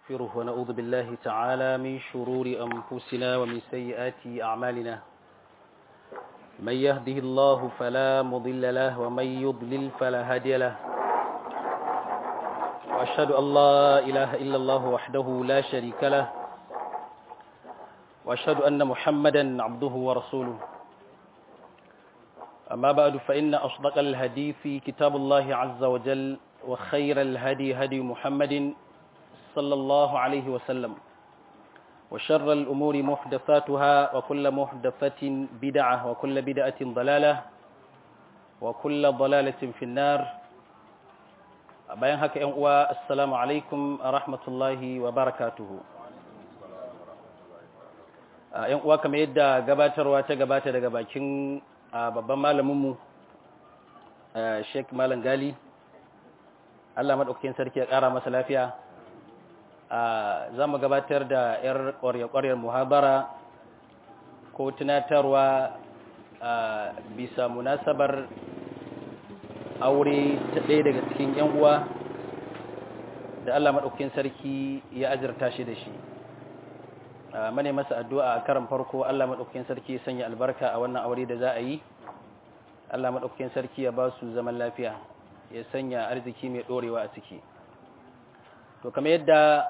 نستغفره ونعوذ بالله تعالى من شرور أنفسنا ومن سيئات أعمالنا من يهده الله فلا مضل له ومن يضلل فلا هادي له وأشهد أن لا إله إلا الله وحده لا شريك له وأشهد أن محمدا عبده ورسوله أما بعد فإن أصدق الهدي في كتاب الله عز وجل وخير الهدي هدي محمد صلى الله عليه وسلم وشر الأمور محدثاتها وكل محدثة بدعة وكل بدعة ضلالة وكل ضلالة في النار bayan haka ‘yan uwa assalamu alaikum a rahmatullahi wa barakatuhu ‘yan uwa kamar yadda gabatarwa ta gabata daga bakin babban malaminmu sheik malam gali Allah maɗaukakin sarki ya ƙara masa lafiya za mu gabatar da 'yar ƙwarya-ƙwaryar muhabara ko tunatarwa bisa munasabar aure ta ɗaya daga cikin 'yan uwa da Allah maɗaukakin sarki ya azurta shi da shi mane masa addu'a a karan farko Allah maɗaukakin sarki ya sanya albarka a wannan aure da za a yi Allah maɗaukakin sarki ya ba su zaman lafiya ya sanya arziki mai ɗorewa a ciki to kamar yadda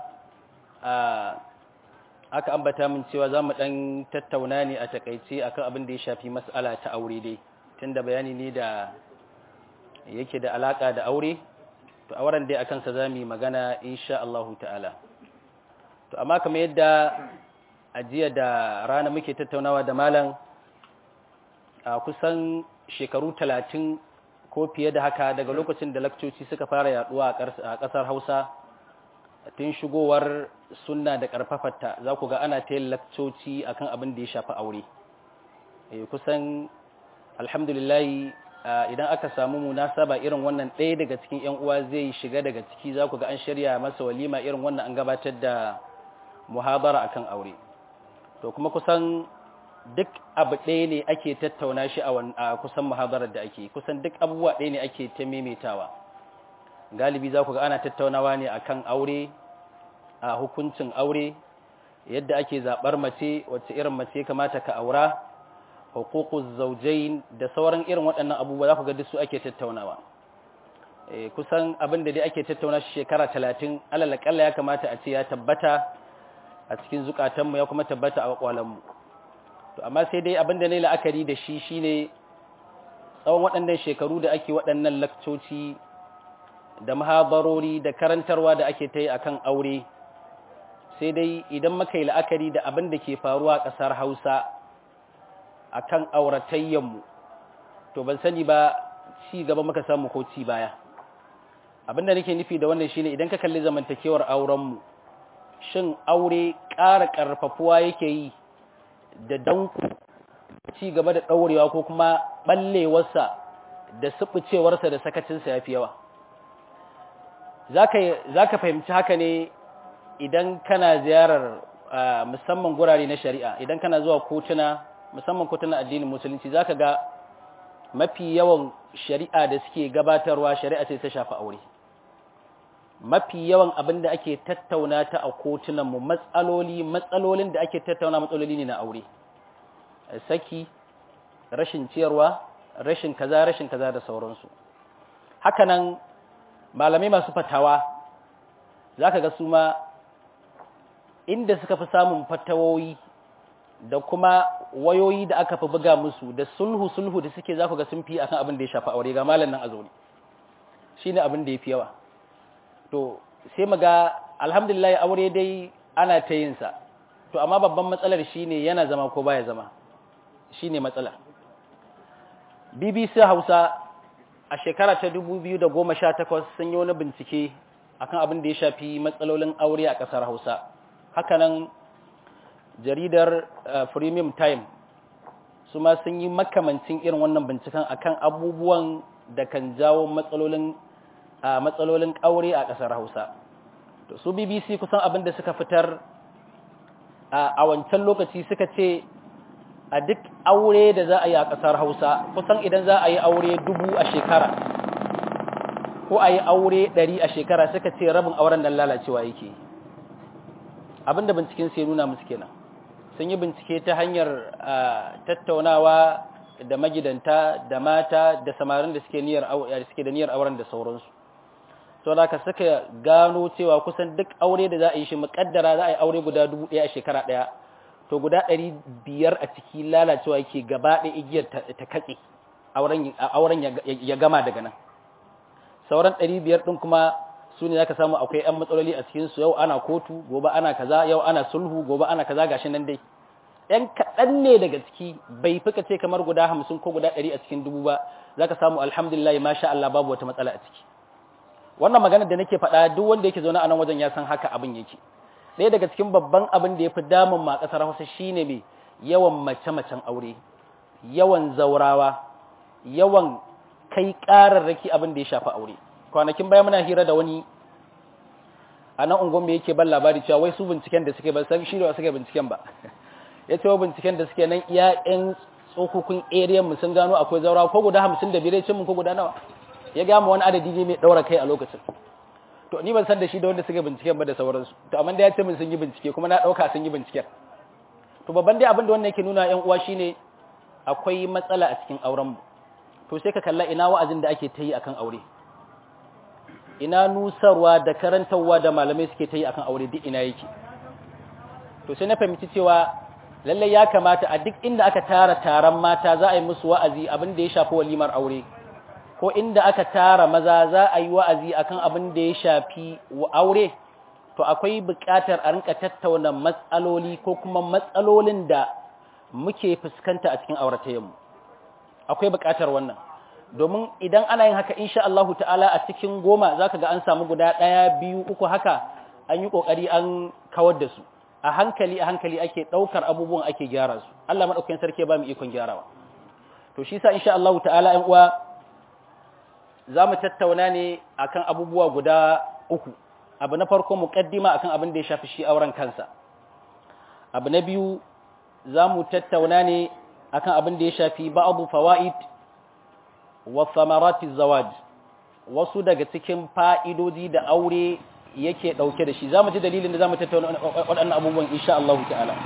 aka ambata min cewa za mu ɗan tattauna ne a takaice akan abin da ya shafi mas'ala ta aure dai tunda bayani ne da yake da alaka da aure to auren dai akan sa za mu yi magana insha Allah ta'ala to amma kamar yadda a jiya da rana muke tattaunawa da malam a kusan shekaru talatin ko fiye da haka daga lokacin da lakcoci suka fara yaduwa a ƙasar hausa tun shigowar sunna da ƙarfafarta za ku ga ana ta yin lakcoci akan abin da ya shafi aure kusan alhamdulillahi idan aka samu munasaba irin wannan ɗaya daga cikin 'yan uwa zai shiga daga ciki za ku ga an shirya masa walima irin wannan an gabatar da muhabara akan aure to kuma kusan duk abu ɗaya ne ake tattauna shi a kusan muhabarar da ake kusan duk abubuwa ɗaya ne ake ta maimaitawa galibi za ku ga ana tattaunawa ne akan aure a hukuncin aure yadda ake zaɓar mace wacce irin mace kamata ka aura hukukuz zaujain da sauran irin waɗannan abubuwa za ku ga duk su ake tattaunawa kusan abin da dai ake tattauna shi shekara talatin alalakalla ya kamata a ce ya tabbata a cikin zukatanmu ya kuma tabbata a wakwalanmu to amma sai dai abin da ne la'akari da shi shine tsawon waɗannan shekaru da ake waɗannan lakcoci da mahabarori da karantarwa da ake ta yi a kan aure sai dai idan muka yi la'akari da abin da ke faruwa a ƙasar hausa a kan auratayyanmu to ban sani ba ci gaba muka samu ko ci baya abin da nake nufi da wannan shine idan ka kalli zamantakewar aurenmu shin aure ƙara ƙarfafuwa yake yi da danku ci gaba da ɗaurewa ko kuma ɓallewarsa da suɓucewarsa da sakacinsa ya fi yawa za ka fahimci haka ne idan kana ziyarar musamman gurare na shari'a idan kana zuwa kotuna musamman kotuna addinin musulunci za ka ga mafi yawan shari'a da suke gabatarwa shari'a sai ta shafi aure mafi yawan abin da ake tattauna ta a kotunanmu matsaloli matsalolin da ake tattauna matsaloli ne na aure saki rashin ciyarwa rashin kaza rashin kaza da sauransu hakanan malamai masu fatawa za ka ga su ma inda suka fi samun fatawoyi da kuma wayoyi da aka fi buga musu da sulhu-sulhu da suke za ku ga sun fi akan abin da ya shafa aure ga malam nan a zaune shi ne abin da ya fi yawa to sai mu ga alhamdulillah aure dai ana ta yinsa to amma babban matsalar shi ne yana zama ko baya zama shi ne matsalar bbc hausa a shekara ta 2018 sun yi wani bincike akan abin da ya shafi matsalolin aure a ƙasar Hausa. Hakanan jaridar Premium Time su ma sun yi makamancin irin wannan binciken akan abubuwan da kan jawo matsalolin matsalolin aure a ƙasar Hausa. To su BBC kusan abin da suka fitar a wancan lokaci suka ce a duk aure da za a yi a ƙasar Hausa kusan idan za a yi aure dubu a shekara ko a yi aure ɗari a shekara suka ce rabin auren nan lalacewa yake abinda binciken sai nuna musu kenan sun yi bincike ta hanyar tattaunawa da magidanta da mata da samarin da suke niyyar suke da niyyar auren da sauransu to da ka suka gano cewa kusan duk aure da za a yi shi muƙaddara za a yi aure guda dubu ɗaya a shekara ɗaya to guda ɗari biyar a ciki lalacewa yake gaba ɗaya igiyar ta katse auren ya gama daga nan sauran ɗari biyar ɗin kuma su ne za ka samu akwai ‘yan matsaloli a cikinsu yau ana kotu gobe ana kaza yau ana sulhu gobe ana kaza gashi nan dai ‘yan kaɗan ne daga ciki bai fi ce kamar guda hamsin ko guda ɗari a cikin dubu ba za ka samu alhamdulillah masha Allah babu wata matsala a ciki wannan maganar da nake faɗa duk wanda yake zaune a nan wajen ya san haka abin yake ɗaya daga cikin babban abin da ya fi damun ma ƙasar Hausa shine mai yawan mace-macen aure yawan zaurawa yawan kai ƙararraki abin da ya shafi aure kwanakin baya muna hira da wani a nan ungon yake ban labari cewa wai su binciken da suke ban san shi da suke binciken ba ya ce wa binciken da suke nan iya ƴan tsokokun area mu sun gano akwai zaurawa ko guda hamsin da biyar cin mu ko guda nawa ya gama wani adadi ne mai ɗaura kai a lokacin to ni ban san da shi da wanda suka binciken ba da sauransu to amma da ya ce min sun yi bincike kuma na ɗauka sun yi binciken to babban dai abin da wannan yake nuna ƴan uwa shine akwai matsala a cikin auren mu to sai ka kalla ina wa'azin da ake ta yi akan aure ina nusarwa da karantarwa da malamai suke ta yi akan aure duk ina yake to sai na fahimci cewa lallai ya kamata a duk inda aka tara taron mata za a yi musu wa'azi abin da ya shafi walimar aure ko inda aka tara maza za a yi wa'azi akan abin da ya shafi aure to akwai buƙatar a rinka tattauna matsaloli ko kuma matsalolin da muke fuskanta a cikin auratayenmu akwai buƙatar wannan domin idan ana yin haka insha Allah ta'ala a cikin goma zaka ga an samu guda ɗaya biyu uku haka an yi ƙoƙari an kawar da su a hankali a hankali ake ɗaukar abubuwan ake gyara su Allah maɗaukakin sarki ba mu ikon gyarawa to shi sa insha Allah ta'ala ƴan uwa za mu tattauna ne akan abubuwa guda uku abu na farko muqaddima akan abin da ya shafi shi auren kansa abu na biyu za mu tattauna ne akan abin da ya shafi ba'adu fawaid wa samarati zawaj wasu daga cikin fa'idoji da aure yake dauke da shi zamu ji dalilin da zamu tattauna waɗannan abubuwan insha Allah ta'ala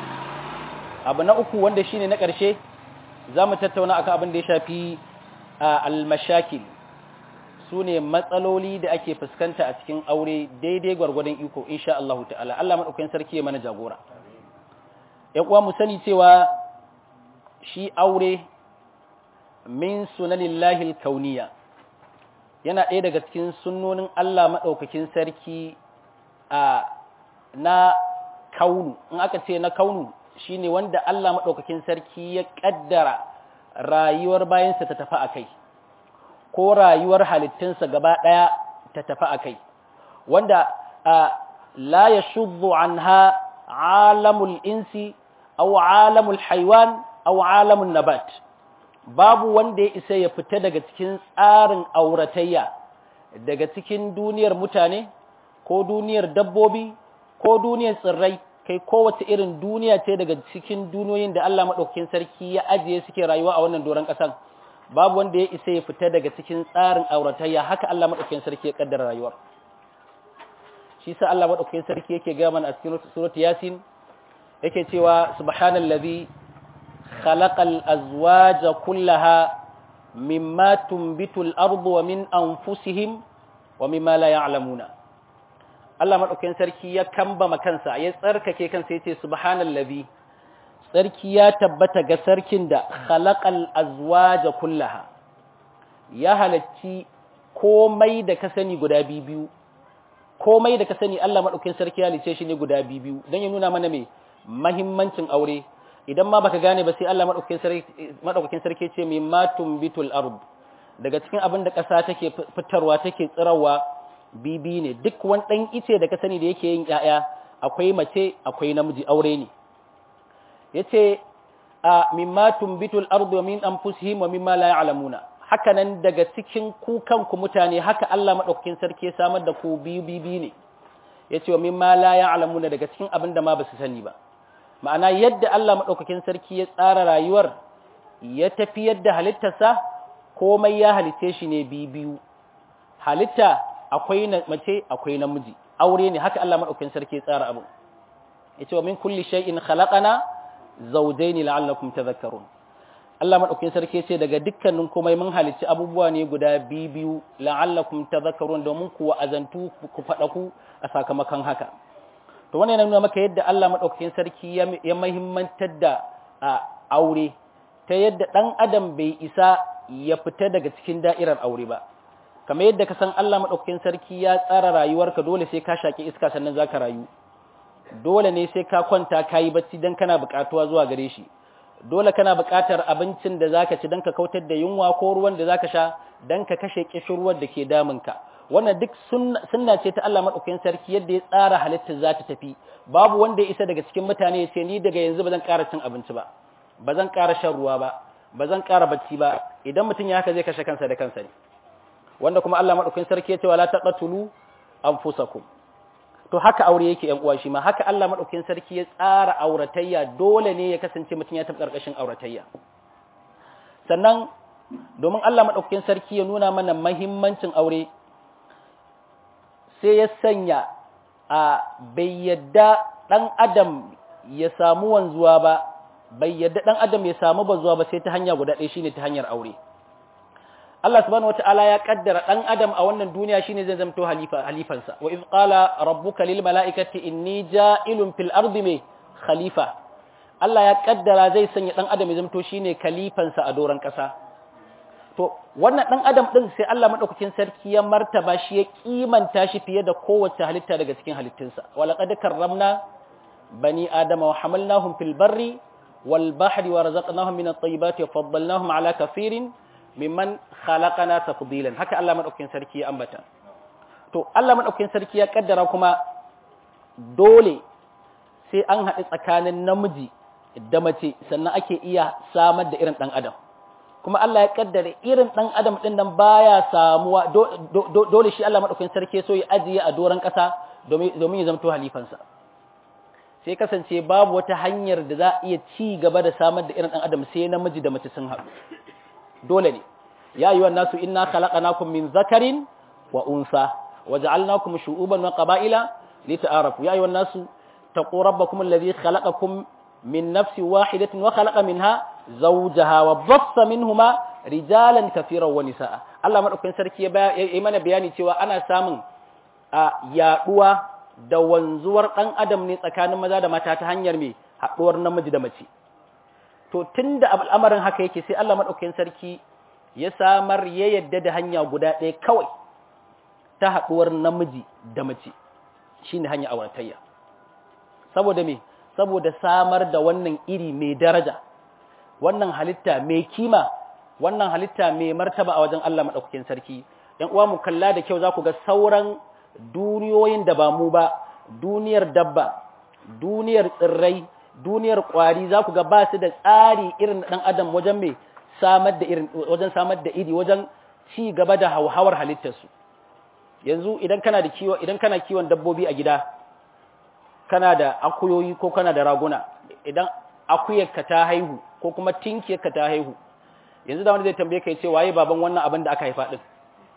abu na uku wanda shine na ƙarshe zamu tattauna akan abin da ya shafi al-mashakil sune matsaloli da ake fuskanta a cikin aure daidai gwargwadon iko insha Allah ta'ala Allah madaukakin sarki ya mana jagora ƴan uwa mu sani cewa shi aure min sunanillahi kauniya yana ɗaya daga cikin sunnonin Allah maɗaukakin sarki a na kaunu in aka ce na kaunu shine wanda Allah maɗaukakin sarki ya ƙaddara rayuwar bayansa ta tafi a kai ko rayuwar halittunsa gaba ɗaya ta tafi a kai wanda la ya shuddu anha alamul insi aw alamul haiwan aw alamul nabat babu wanda ya isa ya fita daga cikin tsarin auratayya daga cikin duniyar mutane ko duniyar dabbobi ko duniyar tsirrai kai kowace irin duniya ce daga cikin duniyoyin da Allah maɗaukakin sarki ya ajiye suke rayuwa a wannan doron ƙasan babu wanda ya isa ya fita daga cikin tsarin auratayya haka Allah maɗaukakin sarki ya kaddara rayuwar shi sa Allah maɗaukakin sarki yake ga mana a cikin surat yasin yake cewa subhanallazi خلق الأزواج كلها مما تنبت الأرض ومن أنفسهم ومما لا يعلمون Allah maɗaukakin sarki ya kamba makansa ya tsarkake kansa ya ce subhanallazi sarki ya tabbata ga sarkin da khalaqal azwaja kullaha ya halacci komai da ka sani guda biyu komai da ka sani Allah maɗaukakin sarki ya halice shi ne guda biyu don ya nuna mana mai mahimmancin aure idan ma baka gane ba sai Allah madaukakin sarki ce mai matum bitul ard daga cikin abin da ƙasa take fitarwa take tsirawa bibi ne duk wani dan ice da ka sani da yake yin ƴaƴa akwai mace akwai namiji aure ne yace a mimma tumbitul ard wa min anfusihim wa mimma la ya'lamuna haka nan daga cikin ku kanku mutane haka Allah madaukakin sarki ya samar da ku biyu bibi ne yace wa mimma la ya'lamuna daga cikin abin da ma ba su sani ba ma'ana yadda Allah maɗaukakin sarki ya tsara rayuwar ya tafi yadda halittarsa komai ya halitte shi ne biyu halitta akwai mace akwai namiji aure ne haka Allah maɗaukakin sarki ya tsara abu yace wa min kulli shay'in khalaqana zawjayn la'allakum tadhakkarun Allah madaukakin sarki yace daga dukkanin komai mun halicci abubuwa ne guda biyu la'allakum tadhakkarun domin ku azantu ku fada ku a sakamakon haka to wannan yana nuna maka yadda Allah madaukakin sarki ya muhimmantar da aure ta yadda dan adam bai isa ya fita daga cikin da'irar aure ba kamar yadda ka san Allah madaukakin sarki ya tsara rayuwarka dole sai ka shaki iska sannan zaka rayu dole ne sai ka kwanta kayi bacci dan kana buƙatuwa zuwa gare shi dole kana buƙatar abincin da zaka ci dan ka kautar da yunwa ko ruwan da zaka sha dan ka kashe kishirwar da ke damunka wannan duk sunna ce ta Allah madaukakin sarki yadda ya tsara halittar za ta tafi babu wanda ya isa daga cikin mutane ya ce ni daga yanzu ba zan ƙara cin abinci ba ba zan ƙara shan ruwa ba ba zan ƙara bacci ba idan mutum ya haka zai kashe kansa da kansa ne wanda kuma Allah madaukakin sarki ya ce wala taqatulu anfusakum to haka aure yake yan uwa shi ma haka Allah madaukakin sarki ya tsara auratayya dole ne ya kasance mutum ya tafi karkashin auratayya sannan domin Allah madaukakin sarki ya nuna mana muhimmancin aure sai ya sanya a bai yadda dan adam ya samu wanzuwa ba bai yadda dan adam ya samu bazuwa ba sai ta hanya guda ɗaya shine ta hanyar aure Allah subhanahu wataala ya kaddara dan adam a wannan duniya shine zai zamto halifa halifansa wa iz qala rabbuka lil malaikati inni ja'ilun fil ardi me khalifa Allah ya kaddara zai sanya dan adam ya zamto shine khalifansa a doran kasa to wannan dan adam din sai Allah madaukakin sarki ya martaba shi ya kimanta shi fiye da kowace halitta daga cikin halittunsa wa laqad karramna bani adama wa hamalnahum fil barri wal bahri wa razaqnahum min at-tayyibati wa faddalnahum ala kafirin mimman khalaqana tafdilan haka Allah madaukakin sarki ya ambata to Allah madaukakin sarki ya kaddara kuma dole sai an haɗu tsakanin namiji da mace sannan ake iya samar da irin ɗan adam kuma Allah ya kaddara irin ɗan adam ɗin nan baya samuwa dole shi Allah madaukakin sarki so ya ajiye a doron ƙasa domin ya zamto halifansa sai kasance babu wata hanyar da za a iya ci gaba da samar da irin ɗan adam sai namiji da mace sun haɗu dole ne ya yi nasu inna khalaqnakum min zakarin wa unsa waja'alnakum shu'uban wa qaba'ila lita'arafu ya yi nasu taqu rabbakum alladhi khalaqakum min nafsin wahidatin wa khalaqa minha zawjaha wa bassa minhuma rijalan kafiran wa nisaa Allah madaukakin sarki ya yi mana bayani cewa ana samun a yaduwa da wanzuwar dan adam ne tsakanin maza da mata ta hanyar me haduwar namiji da mace to tun da al'amarin haka yake sai Allah maɗaukakin sarki ya samar ya yadda da hanya guda ɗaya kawai ta haɗuwar namiji da mace shi ne hanya auratayya saboda me saboda samar da wannan iri mai daraja wannan halitta mai kima wannan halitta mai martaba a wajen Allah maɗaukakin sarki ‘yan uwa mu kalla da kyau za ku ga sauran duniyoyin da ba mu ba duniyar dabba duniyar tsirrai duniyar kwari za ku ga ba su da tsari irin ɗan adam wajen mai samar da irin wajen samar da iri wajen ci gaba da hauhawar halittarsu yanzu idan kana da kiwo idan kana kiwon dabbobi a gida kana da akuyoyi ko kana da raguna idan akuyarka ta haihu ko kuma tinkiyarka ta haihu yanzu da wani zai tambaye ka ce waye baban wannan abin da aka haifa din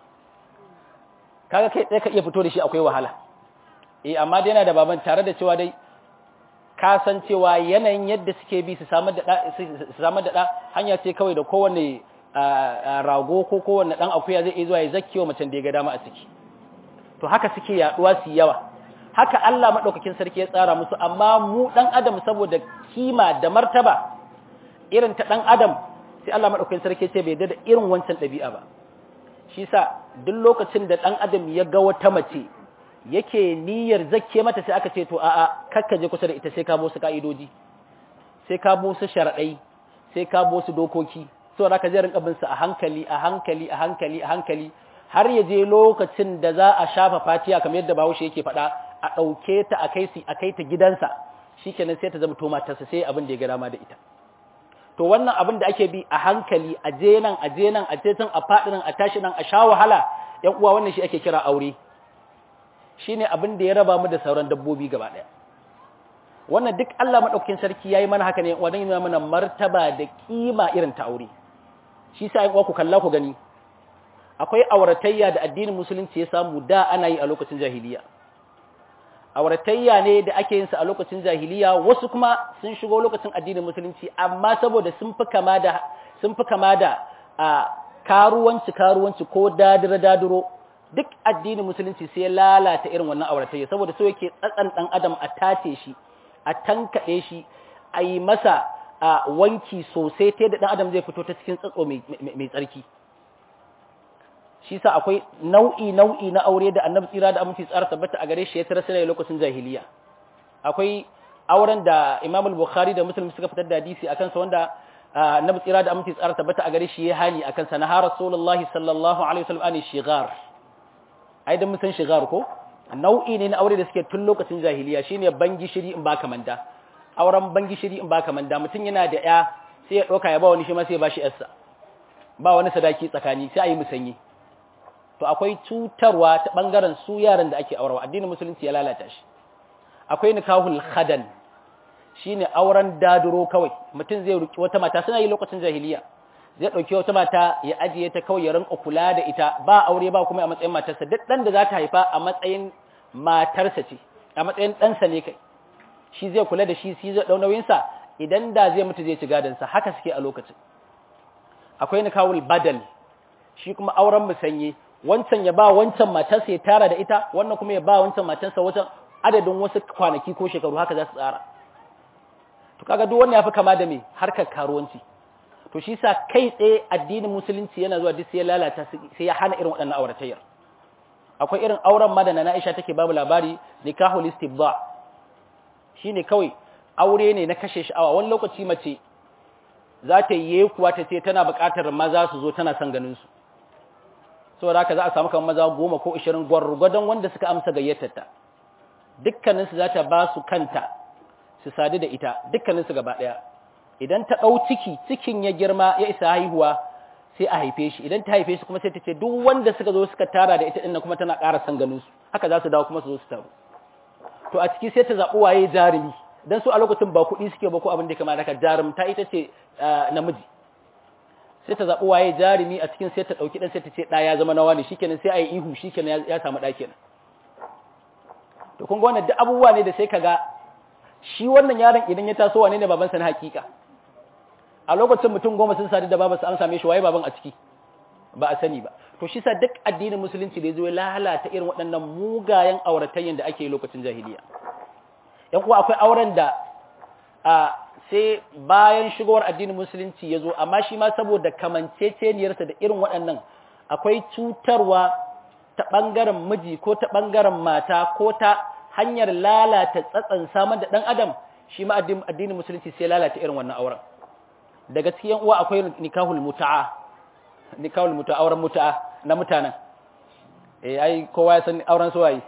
kaga kai tsaye ka iya fito da shi akwai wahala eh amma dai yana da baban tare da cewa dai ka san cewa yanayin yadda suke bi su samar da ɗa hanya ce kawai da kowane rago ko kowane ɗan akuya zai iya zuwa ya zakkewa macen da ya ga dama a ciki to haka suke yaɗuwa su yawa haka Allah maɗaukakin sarki ya tsara musu amma mu ɗan adam saboda kima da martaba irin ta ɗan adam sai Allah maɗaukakin sarki ce bai da irin wancan ɗabi'a ba shi sa duk lokacin da ɗan adam ya ga wata mace yake niyyar zakke mata sai aka ce to a'a kakka je kusa da ita sai ka bo su ka'idoji sai ka bo su sharadai sai ka bo su dokoki saboda ka je rinka bin su a hankali a hankali a hankali a hankali har ya je lokacin da za a shafa fatiya kamar yadda Bahaushe yake faɗa a ɗauke ta a kai su a kai ta gidansa shikenan sai ta zama to matarsa sai abin da ya ga dama da ita to wannan abin da ake bi a hankali a je nan a je nan a je can a faɗi nan a tashi nan a sha wahala ƴan uwa wannan shi ake kira aure shine abin da ya raba mu da sauran dabbobi gaba ɗaya wannan duk Allah madaukakin sarki yayi mana haka ne wannan yana mana martaba da kima irin ta aure shi sa ai ku kalla ku gani akwai auratayya da addinin musulunci ya samu da ana yi a lokacin jahiliya auratayya ne da ake yin sa a lokacin jahiliya wasu kuma sun shigo lokacin addinin musulunci amma saboda sun fi kama da sun fi kama da karuwanci karuwanci ko dadira dadiro duk addinin musulunci sai ya lalata irin wannan auratayya saboda so yake tsatsan dan adam a tace shi a tankaɗe shi a yi masa wanki sosai ta da dan adam zai fito ta cikin tsatso mai tsarki shi sa akwai nau'i nau'i na aure da annabi tsira da aminci tsara tabbata a gare shi ya tara sai lokacin jahiliya akwai auren da Imam al-Bukhari da Muslim suka fitar da hadisi akan sa wanda annabi tsira da aminci tsara tabbata a gare shi ya hani akan sa na Rasulullahi sallallahu alaihi wasallam ani shigar ai dan mun san shigar ko nau'i ne na aure da suke tun lokacin jahiliya shine bangi shiri in baka manda auren bangi shiri in baka manda mutum yana da ya sai ya doka ya ba wani shi ma sai ya bashi yarsa ba wani sadaki tsakani sai a yi musanyi to akwai cutarwa ta bangaren su yaran da ake aurawa addinin musulunci ya lalata shi akwai nikahul khadan shine auren daduro kawai mutum zai ruki wata mata suna yi lokacin jahiliya zai dauki wata mata ya ajiye ta kawai ya rinka kula da ita ba aure ba kuma a matsayin matarsa duk dan da za ta haifa a matsayin matarsa ce a matsayin ɗansa ne kai shi zai kula da shi shi zai dau nauyin sa idan da zai mutu zai ci gadon sa haka suke a lokacin akwai nikahul badal shi kuma auren musanye wancan ya ba wancan matarsa ya tara da ita wannan kuma ya ba wancan matarsa wata adadin wasu kwanaki ko shekaru haka za su tsara to kaga duk wannan yafi kama da me harkar karuwanci to shi sa kai tsaye addinin musulunci yana zuwa duk sai ya lalata sai ya hana irin waɗannan auratayyar akwai irin auren ma da na Aisha take babu labari nikahul istibda shine kawai aure ne na kashe sha'awa wani lokaci mace za ta yi kuwa ta ce tana buƙatar maza su zo tana son ganin su saboda haka za a samu kamar maza goma ko ishirin gwargwadon wanda suka amsa gayyatarta dukkaninsu za ta ba su kanta su sadu da ita dukkaninsu gaba ɗaya idan ta ɗau ciki cikin ya girma ya isa haihuwa sai a haife shi idan ta haife shi kuma sai ta ce duk wanda suka zo suka tara da ita ɗin kuma tana ƙara son ganin su haka za su dawo kuma su zo su taru to a ciki sai ta zaɓi waye jarumi dan su a lokacin ba kuɗi suke ba ko abin da ya kamata ka jarumta ita ce namiji sai ta zaɓi waye jarumi a cikin sai ta ɗauki ɗan sai ta ce ɗa ya zama nawa ne shikenan sai a yi ihu shikenan ya samu ɗa kenan to kun ga wannan duk abubuwa ne da sai ka ga shi wannan yaron idan ya taso wane ne babansa na hakika a lokacin mutum goma sun sadu da babansa an same shi waye baban a ciki ba a sani ba to shi sa duk addinin musulunci da ya zo ya lalata irin waɗannan mugayen auratayyan da ake yi lokacin jahiliya yan uwa akwai auren da a sai bayan shigowar addinin musulunci ya zo amma shi ma saboda kamanceceniyarsa da irin waɗannan akwai cutarwa ta ɓangaren miji ko ta ɓangaren mata ko ta hanyar lalata tsatsan samar da ɗan adam shi ma addinin musulunci sai lalata irin wannan auren daga cikin uwa akwai nikahul muta'a nikahul muta'a auren muta'a na mutanen eh ai kowa ya san auren suwayi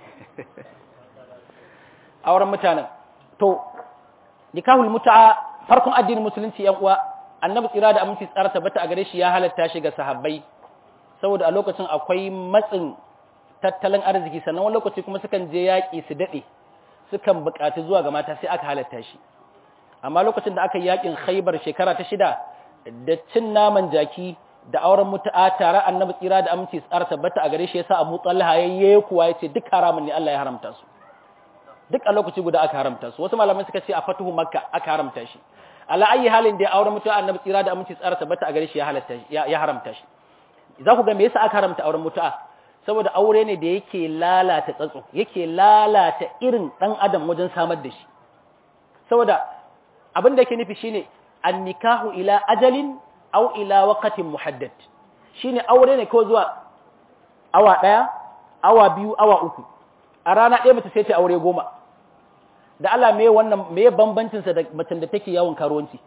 auren mutanen to nikahul muta'a farkon addinin musulunci yan uwa annabi tsira da aminci tsara tabbata a gare shi ya halatta shi ga sahabbai saboda a lokacin akwai matsin tattalin arziki sannan wani lokaci kuma sukan je yaƙi su daɗe sukan buƙaci zuwa ga mata sai aka halatta shi amma lokacin da aka yi yaƙin khaibar shekara ta shida da cin naman jaki da auren mutu'a tare annabi tsira da aminci tsara tabbata a gare shi yasa Abu Talha yayye kuwa yace duk haramun ne Allah ya haramta su duk a lokaci guda aka haramta su wasu malamai suka ce a fatuhu makka aka haramta shi ala ayi halin da auren mutu'a annabi tsira da aminci tsara tabbata a gare shi ya halatta ya haramta shi za ku ga me yasa aka haramta auren mutu'a saboda aure ne da yake lalata tsatso yake lalata irin dan adam wajen samar da shi saboda abin da yake nufi shine annikahu ila ajalin aw ila waqtin muhaddad shine aure ne ko zuwa awa daya awa biyu awa uku a rana ɗaya mace sai ta aure goma da Allah me wannan me bambancin sa da macen da take yawon karuwanci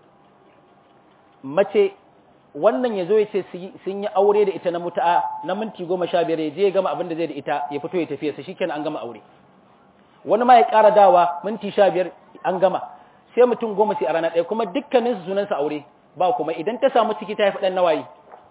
mace wannan ya zo ya ce sun yi aure da ita na mutu'a na minti goma sha biyar ya je ya gama abin da zai da ita ya fito ya tafiya sa shikenan an gama aure wani ma ya ƙara dawa minti sha biyar an gama sai mutum goma sai a rana ɗaya kuma dukkanin su sunansa aure ba kuma idan ta samu ciki ta haifi ɗan nawayi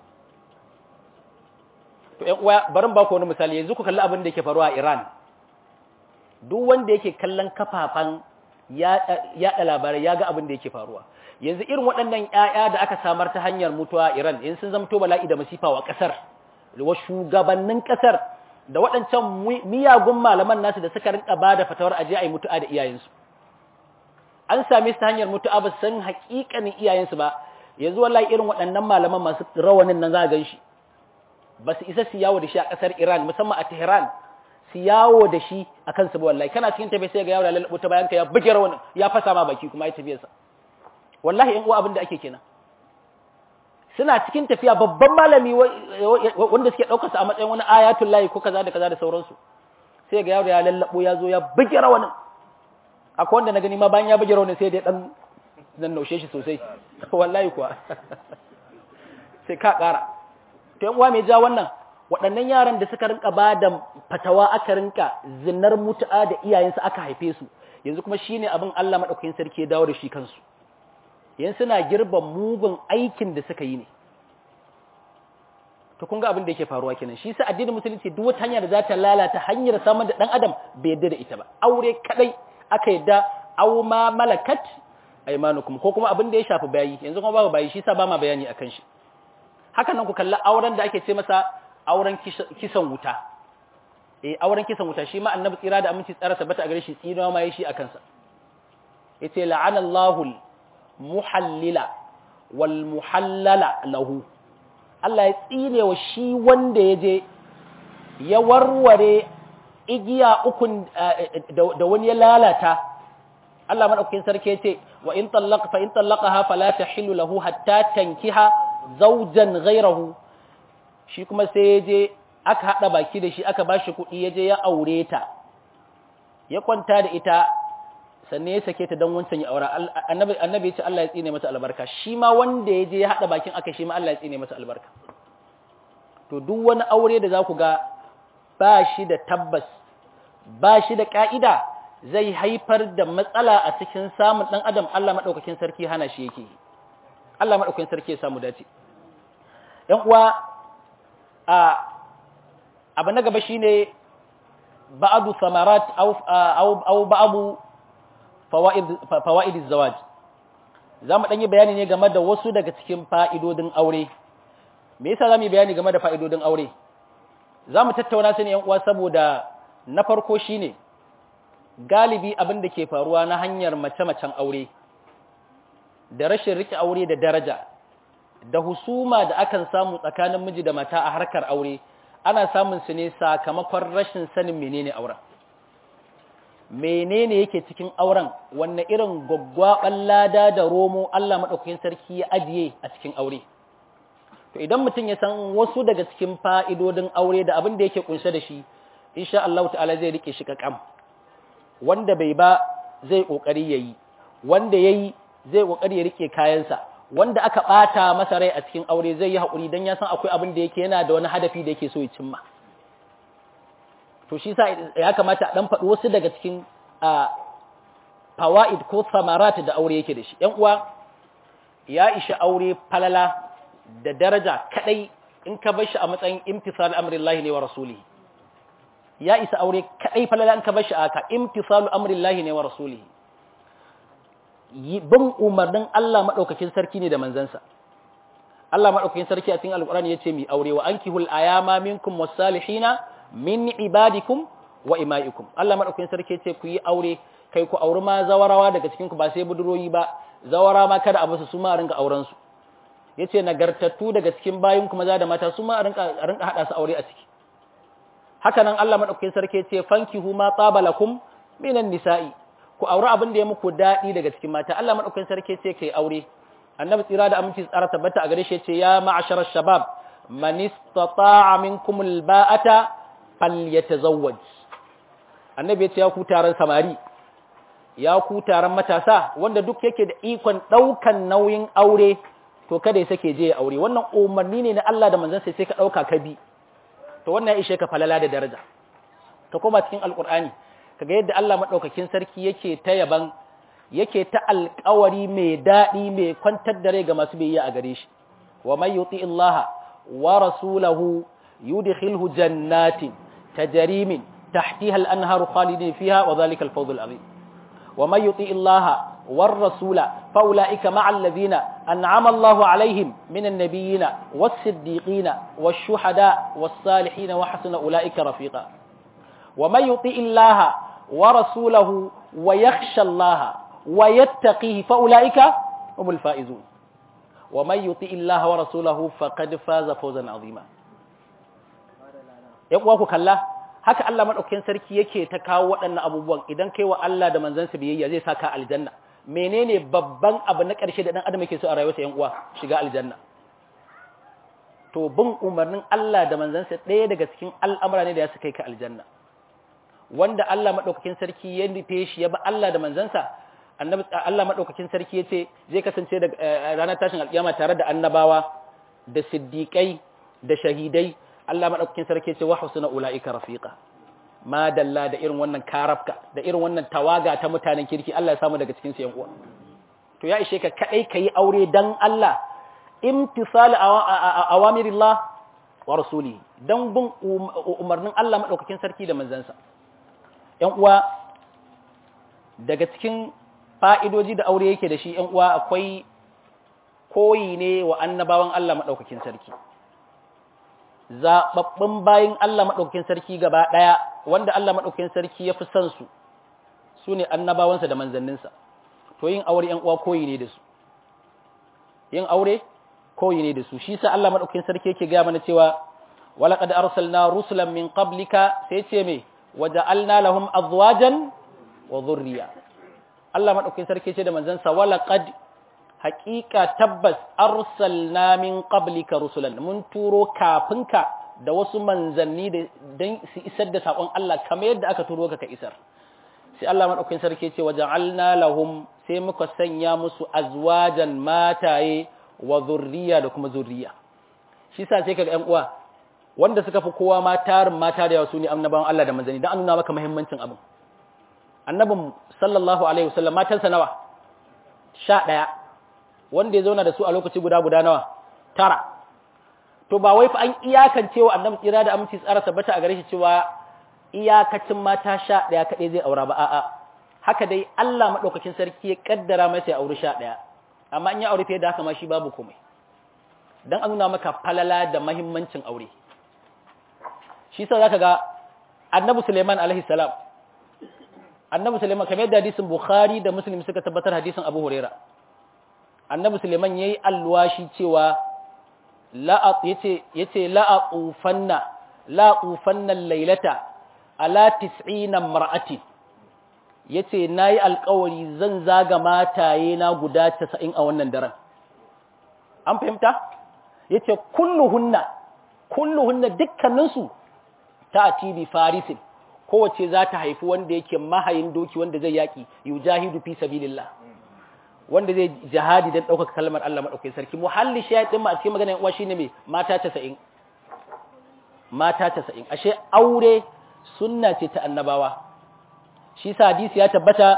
to ƴan uwa barin ba ku wani misali yanzu ku kalli abin da yake faruwa a Iran duk wanda yake kallon kafafan yaɗa labarai ya ga abin da yake faruwa yanzu irin waɗannan ƴaƴa da aka samar ta hanyar mutuwa Iran in sun zamto bala'i da masifa wa ƙasar wa shugabannin ƙasar da waɗancan miyagun malaman nasu da suka rinka bada fatawar aje ayi mutu'a da iyayensu an same su ta hanyar mutu'a ba san haƙiƙanin iyayensu ba yanzu wallahi irin waɗannan malaman masu rawanin nan za a gan shi ba su isa su yawo da shi a ƙasar Iran musamman a Tehran su yawo da shi a kansu ba wallahi kana cikin tafiya sai ga yawo da lalabo ta bayan ka ya buge rawanin ya fasa ma baki kuma ya tafiyarsa wallahi in uwa abin da ake kenan suna cikin tafiya babban malami wanda suke ɗaukarsa a matsayin wani ayatul layi ko kaza da kaza da sauransu sai ga yawo ya lallabo ya zo ya buge rawanin akwai wanda na gani ma bayan ya buge rawanin sai dai dan zan naushe shi sosai wallahi kuwa sai ka ƙara to yan uwa mai ja wannan waɗannan yaran da suka rinka ba da fatawa aka rinka zinar mutu'a da iyayensu aka haife su yanzu kuma shine abin Allah madaukakin sarki ya dawo da shi kansu yan suna girban mugun aikin da suka yi ne to kun ga abin da yake faruwa kenan shi sa addinin musulunci duk wata hanya da za ta lalata hanyar samun da dan adam bai yarda da ita ba aure kadai aka yadda aw ma malakat aymanukum ko kuma abin da ya shafi bayi yanzu kuma babu bayi shi sa ba ma bayani akan shi hakan nan ku kalla auren da ake ce masa auren kisan wuta eh auren kisan wuta shi ma annabi tsira da aminci tsara tabbata a gare shi tsinawa ma yayi shi akan sa yace la'anallahu muhallila wal muhallala lahu Allah ya tsine wa shi wanda ya je ya warware igiya ukun da wani ya lalata Allah madaukakin sarki yace wa in tallaqa fa in tallaqaha fala tahillu lahu hatta tankiha zawjan ghayrahu shi kuma sai ya je aka hada baki da shi aka bashi kuɗi ya je ya aure ta ya kwanta da ita sannan ya sake ta don wancan ya aura annabi annabi ya ce Allah ya tsine mata albarka shi ma wanda ya je ya hada bakin aka shi ma Allah ya tsine mata albarka to duk wani aure da za ku ga ba shi da tabbas ba shi da ka'ida zai haifar da matsala a cikin samun dan adam Allah madaukakin sarki hana shi yake Allah madaukakin sarki ya samu dace yan uwa a abu na gaba shine ba'adu samarat aw aw ba'adu fawa'id zawaj za mu ɗanyi bayani ne game da wasu daga cikin fa'idodin aure me yasa za mu yi bayani game da fa'idodin aure za mu tattauna su ne uwa saboda na farko shi ne galibi abin da ke faruwa na hanyar mace-macen aure da rashin rike aure da daraja da husuma da akan samu tsakanin miji da mata a harkar aure ana samun su ne sakamakon rashin sanin menene auren menene yake cikin auren wanne irin gwaggwaban lada da romo Allah madaukakin sarki ya ajiye a cikin aure to idan mutum ya san wasu daga cikin fa'idodin aure da abin da yake kunshe da shi insha Allah ta'ala zai rike shi kakam wanda bai ba zai kokari yayi wanda yayi zai kokari ya rike kayansa wanda aka bata masa rai a cikin aure zai yi hakuri dan ya san akwai abin da yake yana da wani hadafi da yake so ya cimma to shi sa ya kamata a dan faɗi wasu daga cikin fawaid ko samarat da aure yake da shi ‘yan uwa ya ishi aure falala da daraja kadai in ka bar shi a matsayin imtisal amrillahi ne wa rasulihi ya isa aure kadai falala in ka bar shi a haka imtisal amrillahi ne wa rasulihi bin umarnin Allah madaukakin sarki ne da manzansa Allah madaukakin sarki a cikin alqur'ani yace mi aure wa ankihul ayama minkum was-salihina min ibadikum wa imaikum Allah madaukakin sarki yace ku yi aure kai ku auri ma zawarawa daga cikin ku ba sai buduroyi ba zawara ma kada a basu su ma rinka auren su yace nagartattu daga cikin bayin ku maza da mata su ma rinka rinka hada su aure a ciki haka nan Allah madaukakin sarki yace fankihu ma tabalakum minan nisa'i ku auri abin da ya muku dadi daga cikin mata Allah madaukakin sarki yace kai aure annabi tsira da aminci tsara tabbata a gare shi yace ya ma'ashara shabab man istata'a minkum alba'ata falyatazawwaj annabi yace ya ku taron samari ya ku taron matasa wanda duk yake da ikon daukan nauyin aure to kada ya sake je ya aure wannan umarni ne na Allah da manzon sai sai ka dauka ka bi to wannan ya ishe ka falala da daraja ka koma cikin alqur'ani kaga yadda Allah madaukakin sarki yake ta yaban yake ta alƙawari mai daɗi mai kwantar da rai ga masu biyayya a gare shi wa man yuti Allah wa rasulahu yudkhilhu jannatin tajri min tahtiha al-anharu khalidin fiha wa dhalika al-fawz al-azim wa may yuti illaha war rasula fa ulaika ma'al ladina an'ama Allahu alaihim minan nabiyina was siddiqina wash shuhada was salihin wa hasuna ulaika rafiqa wa may yuti illaha wa rasulahu wa yakhsha Allaha wa yattaqihi fa ulaika humul faizun wa may yuti illaha wa rasulahu faqad faza fawzan azima ya kuwa ku kalla haka Allah madaukakin sarki yake ta kawo waɗannan abubuwan idan kai wa Allah da manzansa biyayya zai saka aljanna menene babban abu na ƙarshe da dan adam yake so a rayuwarsa yan uwa shiga aljanna to bin umarnin Allah da manzansa ɗaya daga cikin al'amura ne da ya su kai ka aljanna wanda Allah madaukakin sarki ya nufe shi ya ba Allah da manzansa annabi Allah madaukakin sarki yace zai kasance da ranar tashin alkiyama tare da annabawa da siddiqai da shahidai Allah madaukakin sarki yace wa husna ulaika rafiqa ma dalla da irin wannan karafka da irin wannan tawaga ta mutanen kirki Allah ya samu daga cikin su yan uwa to ya ishe ka kadai kai aure dan Allah imtisal awamirillah wa rasuli dan bin umarnin Allah madaukakin sarki da manzansa yan uwa daga cikin fa'idoji da aure yake da shi ‘yan uwa akwai koyi ne wa annabawan Allah maɗaukakin sarki. Zaɓaɓɓun bayin Allah maɗaukakin sarki gaba ɗaya wanda Allah maɗaukakin sarki ya fi son su, su ne annabawansa da manzanninsa. To yin aure ‘yan uwa koyi ne da su. Yin aure koyi ne da su. Shi sa Allah maɗaukakin sarki yake gaya mana cewa, walaƙad arsalna rusulan min qablika sai ce me, waja'alna lahum azwajan wa zurriya. Allah maɗaukin sarki ce da manzansa wala qad haƙiƙa tabbas arsalna min qablika rusulan mun turo kafinka da wasu manzanni da dan su isar da sakon Allah kamar yadda aka turo ka ka isar sai Allah maɗaukin sarki ce waja'alna lahum sai muka sanya musu azwajan mataye wa zurriya da kuma zurriya shi sa sai kaga ƴan uwa wanda suka fi kowa ma tarin mata da yawa su ne annabawan Allah da manzanni dan an nuna maka muhimmancin abin annabin sallallahu alaihi wasallam matansa nawa sha ɗaya wanda ya zauna da su a lokaci guda guda nawa tara to ba wai fa an iyakance wa annabi tsira da aminci tsara tabbata a gare shi cewa iyakacin mata sha ɗaya kaɗai zai aura ba a'a haka dai Allah maɗaukakin sarki ya kaddara masa ya auri sha ɗaya amma in ya aure fiye da haka ma shi babu komai dan an nuna maka falala da mahimmancin aure shi sa zaka ga annabi Suleiman alaihi salam annabi Suleiman kamar yadda hadisin Bukhari da Muslim suka tabbatar hadisin Abu Huraira annabi Suleiman yayi alwashi cewa la yace yace la aqufanna la aqufanna laylata ala 90 mar'ati yace nayi alƙawari zan zaga mataye na guda 90 a wannan daren an fahimta yace kulluhunna kulluhunna dukkaninsu ta atibi farisin kowace za ta haifi wanda yake mahayin doki wanda zai yaki yujahidu fi sabilillah wanda zai jihadi don ɗaukaka kalmar Allah maɗaukai sarki muhalli shayatin ma a cikin maganar uwa shine mai mata casa'in mata casa'in ashe aure sunna ce ta annabawa shi sa hadisi ya tabbata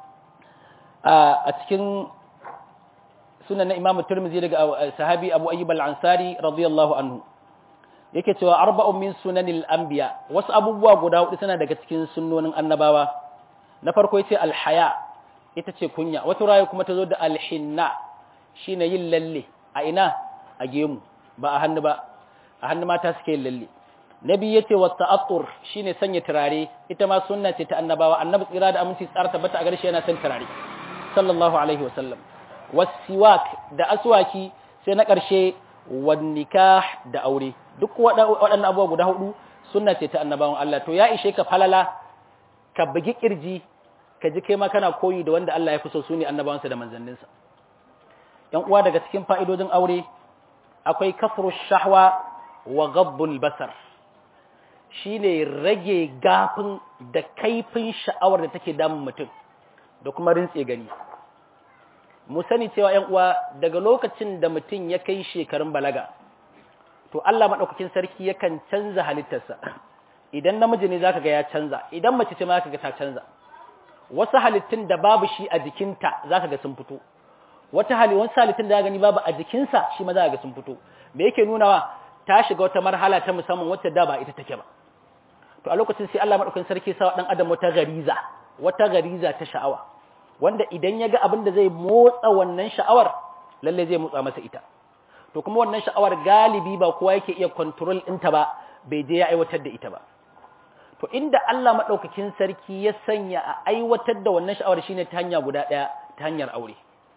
a cikin sunan na imamu turmizi daga sahabi abu ayyub al-ansari radiyallahu anhu yake cewa arba'un min sunanil anbiya wasu abubuwa guda hudu suna daga cikin sunnonin annabawa na farko yace alhaya ita ce kunya wata raya kuma ta zo da alhinna shine yin lalle a ina a gemu ba a hannu ba a hannu mata suke yin lalle nabi yace wa ta'attur shine sanya turare ita ma sunna ce ta annabawa annabi tsira da aminci tsara tabbata a garshe yana son turare sallallahu alaihi wasallam wasiwak da aswaki sai na karshe wan nikah da aure duk waɗannan abubuwa guda hudu sunna ce ta annabawan Allah to ya ishe ka falala ka bugi kirji ka ji kai ma kana koyi da wanda Allah ya fi so su ne annabawansa da manzanninsa ‘yan uwa daga cikin fa'idodin aure akwai kafru shahwa wa gabbul basar shi ne rage gafin da kaifin sha'awar da take damun mutum da kuma rintse gani mu sani cewa ‘yan uwa daga lokacin da mutum ya kai shekarun balaga to Allah maɗaukakin sarki yakan canza halittarsa idan namiji ne za ka ga ya canza idan mace ce ma za ka ga ta canza wasu halittun da babu shi a jikinta za ka ga sun fito wata hali wasu halittun da gani babu a jikinsa shi ma za ka ga sun fito me yake nunawa ta shiga wata marhala ta musamman wacce da ba ita take ba to a lokacin sai Allah madaukakin sarki sa dan adam wata gariza wata gariza ta sha'awa wanda idan ya ga abin da zai motsa wannan sha'awar lalle zai motsa masa ita to kuma wannan sha'awar galibi ba kowa yake iya control ɗinta ba bai je ya aiwatar da ita ba to inda Allah madaukakin sarki ya sanya a aiwatar da wannan sha'awar shine ta hanya guda ɗaya ta hanyar aure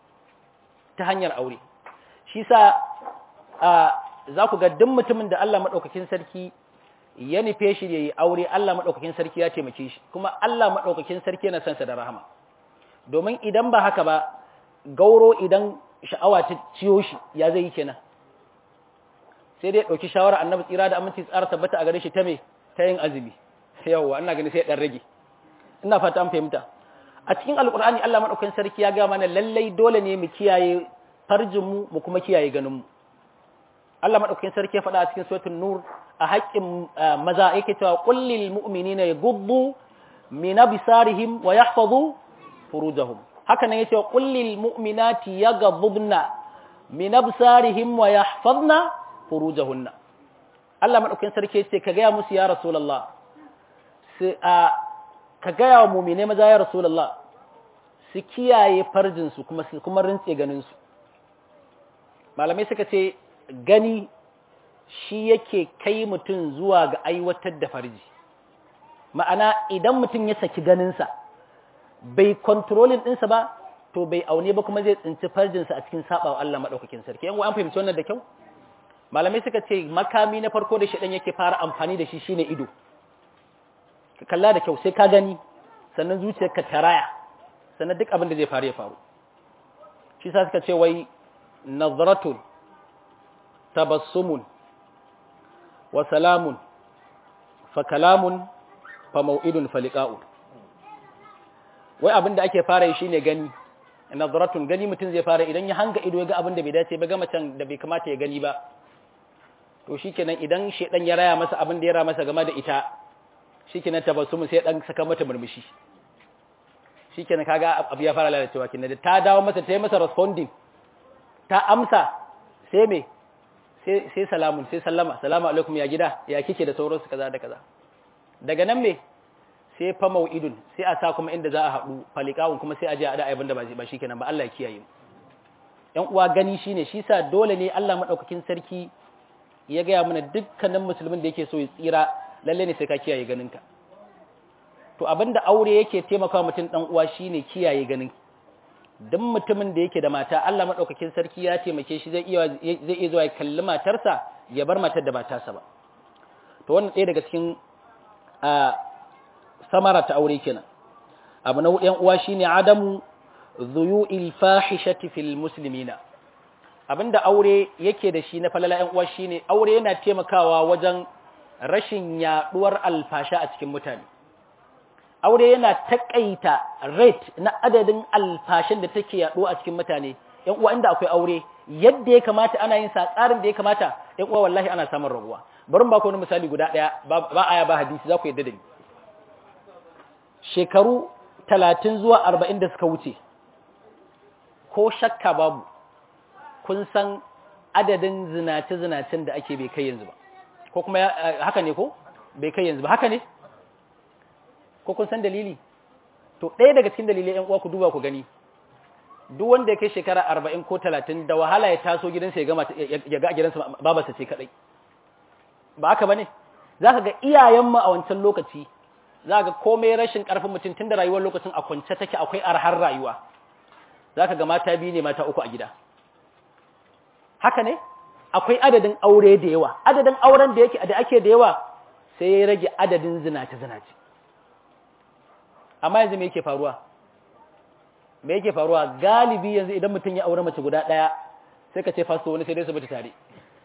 ta hanyar aure shi sa za ku ga duk mutumin da Allah madaukakin sarki ya nufe shi yayi aure Allah madaukakin sarki ya taimake shi kuma Allah madaukakin sarki yana son sa da rahama domin idan ba haka ba gauro idan sha'awa ta ciyo shi ya zai yi kenan sai dai ɗauki shawara annabi tsira da aminci tsara tabbata a gare shi ta me ta yin azumi yawwa ina gani sai ɗan rage ina fata an fahimta a cikin alkur'ani Allah madaukakin sarki ya ga mana lallai dole ne mu kiyaye farjin mu mu kuma kiyaye ganin mu Allah madaukakin sarki ya faɗa a cikin suratul nur a haƙƙin maza yake cewa qul lil mu'minina yaghuddu min absarihim wa yahfazu furujahum haka nan yace qul lil mu'minati yaghuddna min absarihim wa yahfazna furujahunna Allah madaukakin sarki yace ka ga musu ya rasulullah sai a ka ga wa mu'mine maza ya rasulullah su kiyaye farjin su kuma su kuma rintse ganin su malamai suka ce gani shi yake kai mutum zuwa ga aiwatar da farji ma'ana idan mutum ya saki ganinsa bai kontrolin ɗinsa ba to bai aune ba kuma zai tsinci farjinsa a cikin saɓawa Allah maɗaukakin sarki yan an fahimci wannan da kyau malamai suka ce makami na farko da shaɗan yake fara amfani da shi shine ido ka kalla da kyau sai ka gani sannan zuciyarka ta raya sannan duk abin da zai faru ya faru shi sa suka ce wai nazratun tabassumun wa salamun fa kalamun fa mau'idun fa liqa'u wai abin da ake fara yi shine gani nazratun gani mutum zai fara idan ya hanga ido ya ga abin da bai dace ba ga macen da bai kamata ya gani ba to shikenan idan shedan ya raya masa abin da ya raya masa game da ita shikenan tabassumun sai dan saka mata murmushi shikenan kaga abu ya fara lalacewa kenan da ta dawo masa ta yi masa responding ta amsa sai me sai sai salamun sai sallama salamu alaikum ya gida ya kike da sauransu kaza da kaza daga nan me sai fa mau'idun sai a sa kuma inda za a haɗu falikawun kuma sai a je a da aibin da ba shi kenan ba Allah ya kiyaye mu ƴan uwa gani shine shi sa dole ne Allah madaukakin sarki ya gaya mana dukkanin musulmin da yake so ya tsira lalle ne sai ka kiyaye ganinka to abinda aure yake taimakawa mutum dan uwa shine kiyaye ganin duk mutumin da yake da mata Allah madaukakin sarki ya taimake shi zai iya zai iya zuwa ya kalli matarsa ya bar matar da ba tasa ba to wannan ɗaya daga cikin samara ta aure kenan abu na hudu uwa shine adamu zuyu'il fahishati fil muslimina abinda aure yake da shi na falala ƴan uwa shine aure yana taimakawa wajen rashin yaduwar alfasha a cikin mutane aure yana takaita rate na adadin alfashin da take yaduwa a cikin mutane ƴan uwa inda akwai aure yadda ya kamata ana yin sa tsarin da ya kamata ƴan uwa wallahi ana samun raguwa bari ba ku wani misali guda daya ba aya ba hadisi za ku yadda da ni shekaru talatin zuwa arba'in da suka wuce ko shakka babu kun san adadin zinace-zinacen da ake bai kai yanzu ba ko kuma haka ne ko bai kai yanzu ba haka ne ko kun san dalili to ɗaya daga cikin dalilai ‘yan uwa ku duba ku gani duk wanda ya kai shekara arba'in ko talatin da wahala ya taso gidansa ya gama ya ga gidansa babarsa ce kaɗai ba haka ba ne za ka ga iyayenmu a wancan lokaci za ga komai rashin ƙarfin mutum tun da rayuwar lokacin a kwance take akwai arhar rayuwa za ka ga mata biyu ne mata uku a gida haka ne akwai adadin aure da yawa adadin auren da yake da ake da yawa sai ya rage adadin zinace zinace amma yanzu me yake faruwa me yake faruwa galibi yanzu idan mutum ya aure mace guda ɗaya sai ka ce fasto wani sai dai su mutu tare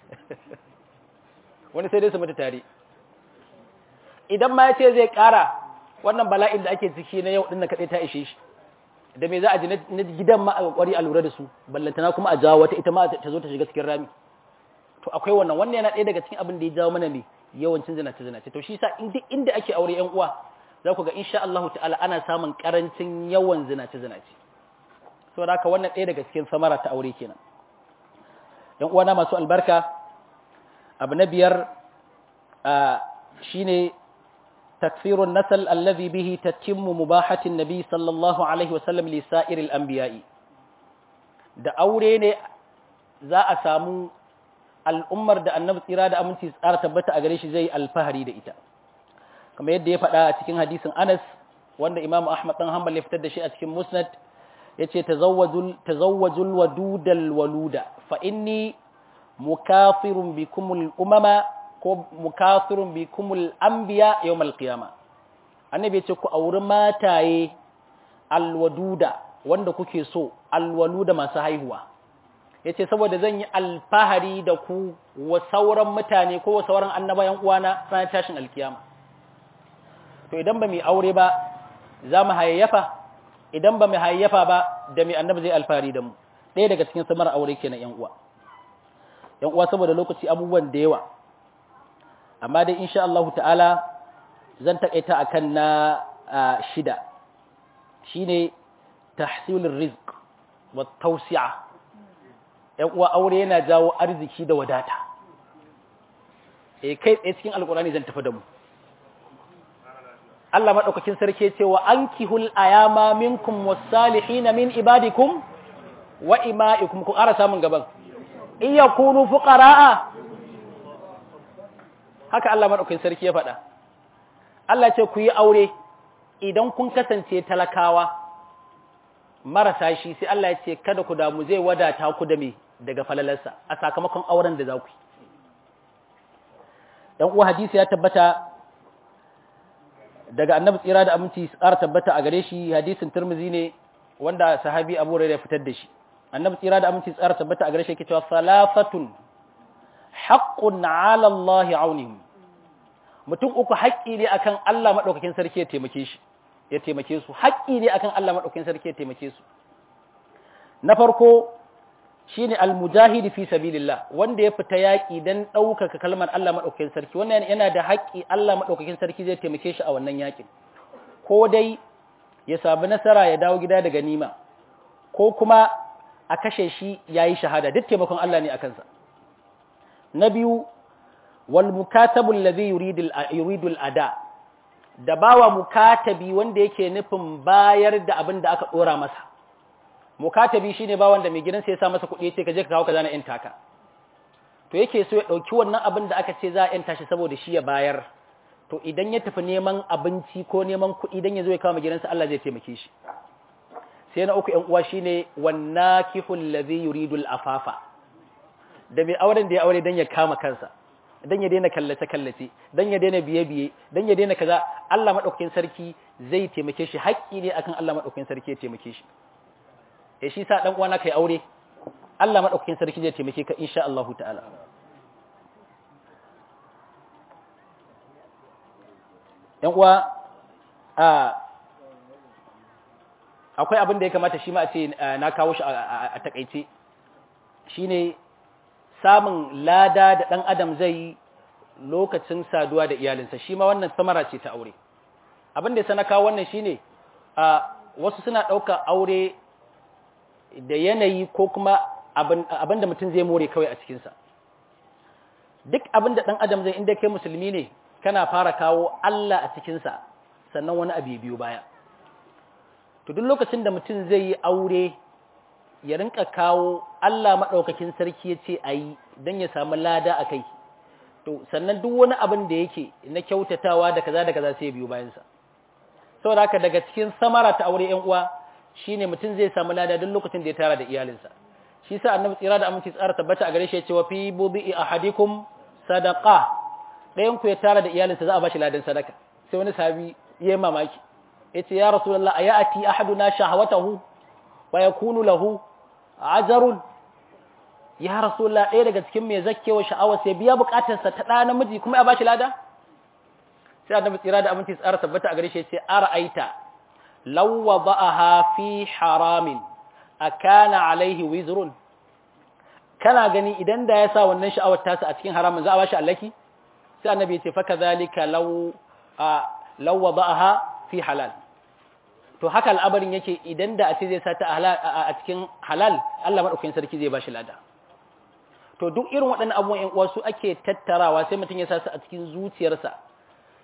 wani sai dai su mutu tare idan ma ya ce zai ƙara wannan bala'in da ake ciki na yau ɗin na kaɗai ta ishe shi da me za a ji na gidan ma a ƙwari a lura da su ballantana kuma a jawo wata ita ma ta zo ta shiga cikin rami to akwai wannan wannan yana ɗaya daga cikin abin da ya jawo mana ne yawancin zinace zinace to shi sa inda ake aure yan uwa za ku ga insha Allah ta'ala ana samun karancin yawan zinace zinace saboda haka wannan ɗaya daga cikin samara ta aure kenan yan uwa na masu albarka abu na biyar shine تكثير النسل الذي به تتم مباحة النبي صلى الله عليه وسلم لسائر الأنبياء da aure ne za a samu al'ummar da annabi tsira da aminci tsara tabbata a gare shi zai alfahari da ita kamar yadda ya faɗa a cikin hadisin Anas wanda Imam Ahmad dan Hanbal ya fitar da shi a cikin Musnad yace tazawwajul tazawwajul wadudal waluda fa inni mukafirun bikumul umama ko mukafirun bikumul anbiya yawmal qiyama annabi yace ku auri mataye alwaduda wanda kuke so alwaluda masu haihuwa yace saboda zan yi alfahari da ku wa sauran mutane ko wa sauran annabayan uwana ranar tashin alkiyama to idan ba mu aure ba za mu hayayyafa idan ba mu hayayyafa ba da mai annabi zai alfahari da mu ɗaya daga cikin samar aure kenan yan uwa yan uwa saboda lokaci abubuwan da yawa amma dai insha Allah ta'ala zan takaita akan na shida shine tahsilur rizq wa tawsi'a yan uwa aure yana jawo arziki da wadata eh kai tsaye cikin alkurani zan tafi da mu Allah madaukakin sarki ce wa ankihul ayama minkum was-salihin min ibadikum wa ima'ikum ku ƙara samun gaban in yakunu fuqara'a haka Allah madaukakin sarki ya faɗa Allah ce ku yi aure idan kun kasance talakawa marasa shi sai Allah ya ce kada ku damu zai wadata ku da me daga falalarsa a sakamakon auren da za ku yi dan uwa hadisi ya tabbata daga annabi tsira da aminci tsara tabbata a gare shi hadisin turmizi ne wanda sahabi abu rai ya fitar da shi annabi tsira da aminci tsara tabbata a gare shi yake cewa salafatun haqqun ala Allah aunihim mutum uku haƙƙi ne akan Allah madaukakin sarki ya taimake shi ya taimake su haƙƙi ne akan Allah madaukakin sarki ya taimake su na farko shine almujahid fi sabilillah wanda ya fita yaki dan daukaka kalmar Allah madaukakin sarki wannan yana da haƙƙi Allah madaukakin sarki zai taimake shi a wannan yakin ko dai ya sabu nasara ya dawo gida da ganima ko kuma a kashe shi yayi shahada duk taimakon Allah ne akan sa na biyu wal mukatabu alladhi yuridu yuridu ada da bawa mukatabi wanda yake nufin bayar da abin da aka dora masa mukatabi shine ba wanda mai gidansa ya sa masa kuɗi yace ka je ka kawo kaza na yan taka to yake so ya dauki wannan abin da aka ce za a yanta shi saboda shi ya bayar to idan ya tafi neman abinci ko neman kuɗi dan ya zo ya kawo mai gidansa Allah zai taimake shi sai na uku ƴan uwa shine wannakihu allazi yuridu al-afafa da mai auren da ya aure dan ya kama kansa dan ya daina kallace kallace dan ya daina biye biye dan ya daina kaza Allah madaukakin sarki zai taimake shi haƙƙi ne akan Allah madaukakin sarki ya taimake shi ya shi sa ɗan uwana kai aure Allah maɗaukakin sarki zai taimake ka insha Allah ta'ala ‘yan uwa akwai abin da ya kamata shi ma a ce na kawo shi a takaice shi ne samun lada da ɗan adam zai yi lokacin saduwa da iyalinsa shi ma wannan samara ce ta aure abin da ya sana kawo wannan shi ne wasu suna ɗauka aure da yanayi ko kuma abin da mutum zai more kawai a cikinsa duk abin da ɗan adam zai inda kai musulmi ne kana fara kawo Allah a cikinsa sannan wani abu biyu baya to duk lokacin da mutum zai yi aure ya rinka kawo Allah maɗaukakin sarki ya ce a yi don ya samu lada a kai to sannan duk wani abin da yake na kyautatawa da kaza da kaza sai ya biyu bayansa saboda haka daga cikin samara ta aure ‘yan uwa shine mutum zai samu lada duk lokacin da ya tara da iyalinsa shi sa annabi tsira da aminci tsara tabbata a gare shi ya ce wa fi bubi ahadikum sadaqa ɗayan ku ya tara da iyalinsa za a bashi ladan sadaka sai wani sahabi yayi mamaki yace ya rasulullah ayati ahaduna shahawatahu wa yakunu lahu ajrun ya rasulullah ɗaya daga cikin mai zakkewa sha'awa sai biya bukatarsa ta ɗa namiji kuma ya bashi lada sai annabi tsira da aminci tsara tabbata a gare shi ya ce ara'aita law wada'aha fi haramin akana alaihi wizrun kana gani idan da ya sa wannan sha'awar tasa a cikin haramun za a bashi allaki sai annabi ya ce fa kadhalika law law wada'aha fi halal to haka al'abarin yake idan da a ce zai sa ta a cikin halal Allah madaukakin sarki zai bashi lada to duk irin waɗannan abubuwan ƴan uwa su ake tattarawa sai mutum ya sa su a cikin zuciyarsa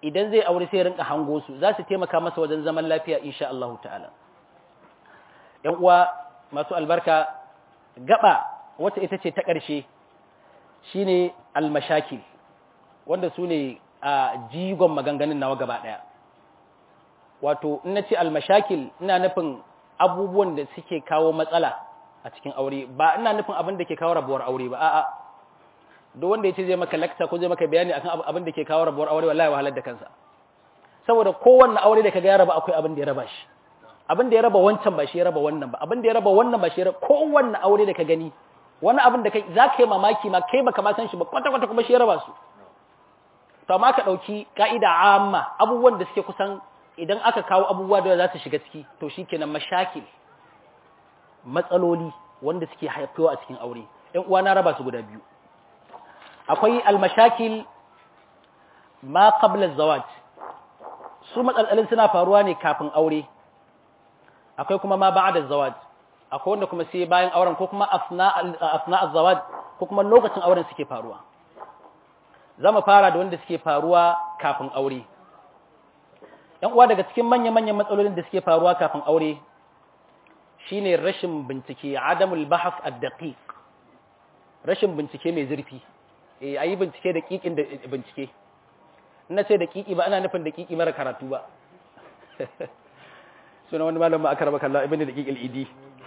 idan zai aure sai rinka hango su za su taimaka masa wajen zaman lafiya insha Allah ta'ala ‘yan uwa masu albarka gaba wata ita ce ta ƙarshe shine almashakil wanda su ne a jigon maganganun nawa gaba ɗaya wato in na ce almashakil ina nufin abubuwan da suke kawo matsala a cikin aure ba ina nufin abin da ke kawo rabuwar aure ba a'a duk wanda ya ce zai maka lakta ko zai maka bayani akan abin da ke kawo rabuwar aure wallahi wahalar da kansa saboda kowanne aure da kaga ya raba akwai abin da ya raba shi abin da ya raba wancan ba shi ya raba wannan ba abin da ya raba wannan ba shi ya raba kowanne aure da ka gani wani abin da kai za ka yi mamaki ma kai baka ma san shi ba kwata kwata kuma shi ya raba su to amma ka dauki ka'ida amma abubuwan da suke kusan idan aka kawo abubuwa da za su shiga ciki to shikenan mashakil matsaloli wanda suke haifuwa a cikin aure ɗan uwa na raba su guda biyu akwai almashakil ma qabla zawaj su matsalolin suna faruwa ne kafin aure akwai kuma ma ba'da zawaj akwai wanda kuma sai bayan auren ko kuma asna asna az-zawaj ko kuma lokacin auren suke faruwa zamu fara da wanda suke faruwa kafin aure yan uwa daga cikin manya-manyan matsalolin da suke faruwa kafin aure shine rashin bincike adamul bahas ad-daqiq rashin bincike mai zurfi eh ayi bincike da kikin da bincike ina ce da kiki ba ana nufin da kiki mara karatu ba suna wani malam ma akarba kallah ibn da kikil idi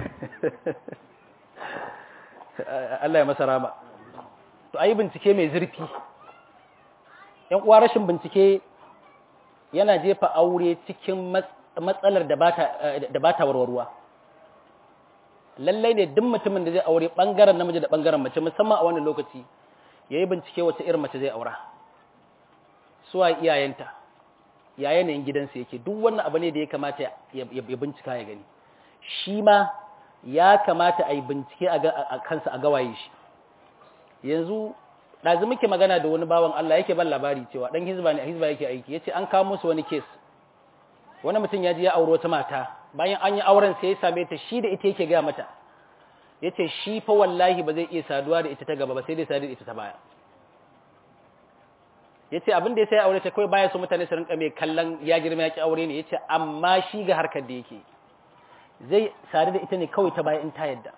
Allah ya masa rama to ayi bincike mai zurfi yan uwa rashin bincike yana jefa aure cikin matsalar da bata da bata warwarwa lallai ne duk mutumin da zai aure bangaren namiji da bangaren mace musamman a wannan lokaci yayi bincike wace irin mace zai aura suwa iyayenta ya yanayin gidansa yake duk wannan abu ne da ya kamata ya bincika ya gani shi ma ya kamata a yi bincike a kansa a gawaye shi yanzu ɗazu muke magana da wani bawan Allah yake ban labari cewa ɗan hizba ne a hizba yake aiki ya ce an kawo musu wani kes wani mutum ya ji ya auro wata mata bayan an yi auren sai ya same ta shi da ita yake gaya mata ya ce shi fa wallahi ba zai iya saduwa da ita ta gaba ba sai dai sadu da ita ta baya ya ce abin da ya sai aure ta kawai baya so mutane su rinka mai kallon ya girma ya ki aure ne ya ce amma shi ga harkar da yake zai sadu da ita ne kawai ta baya in ta yadda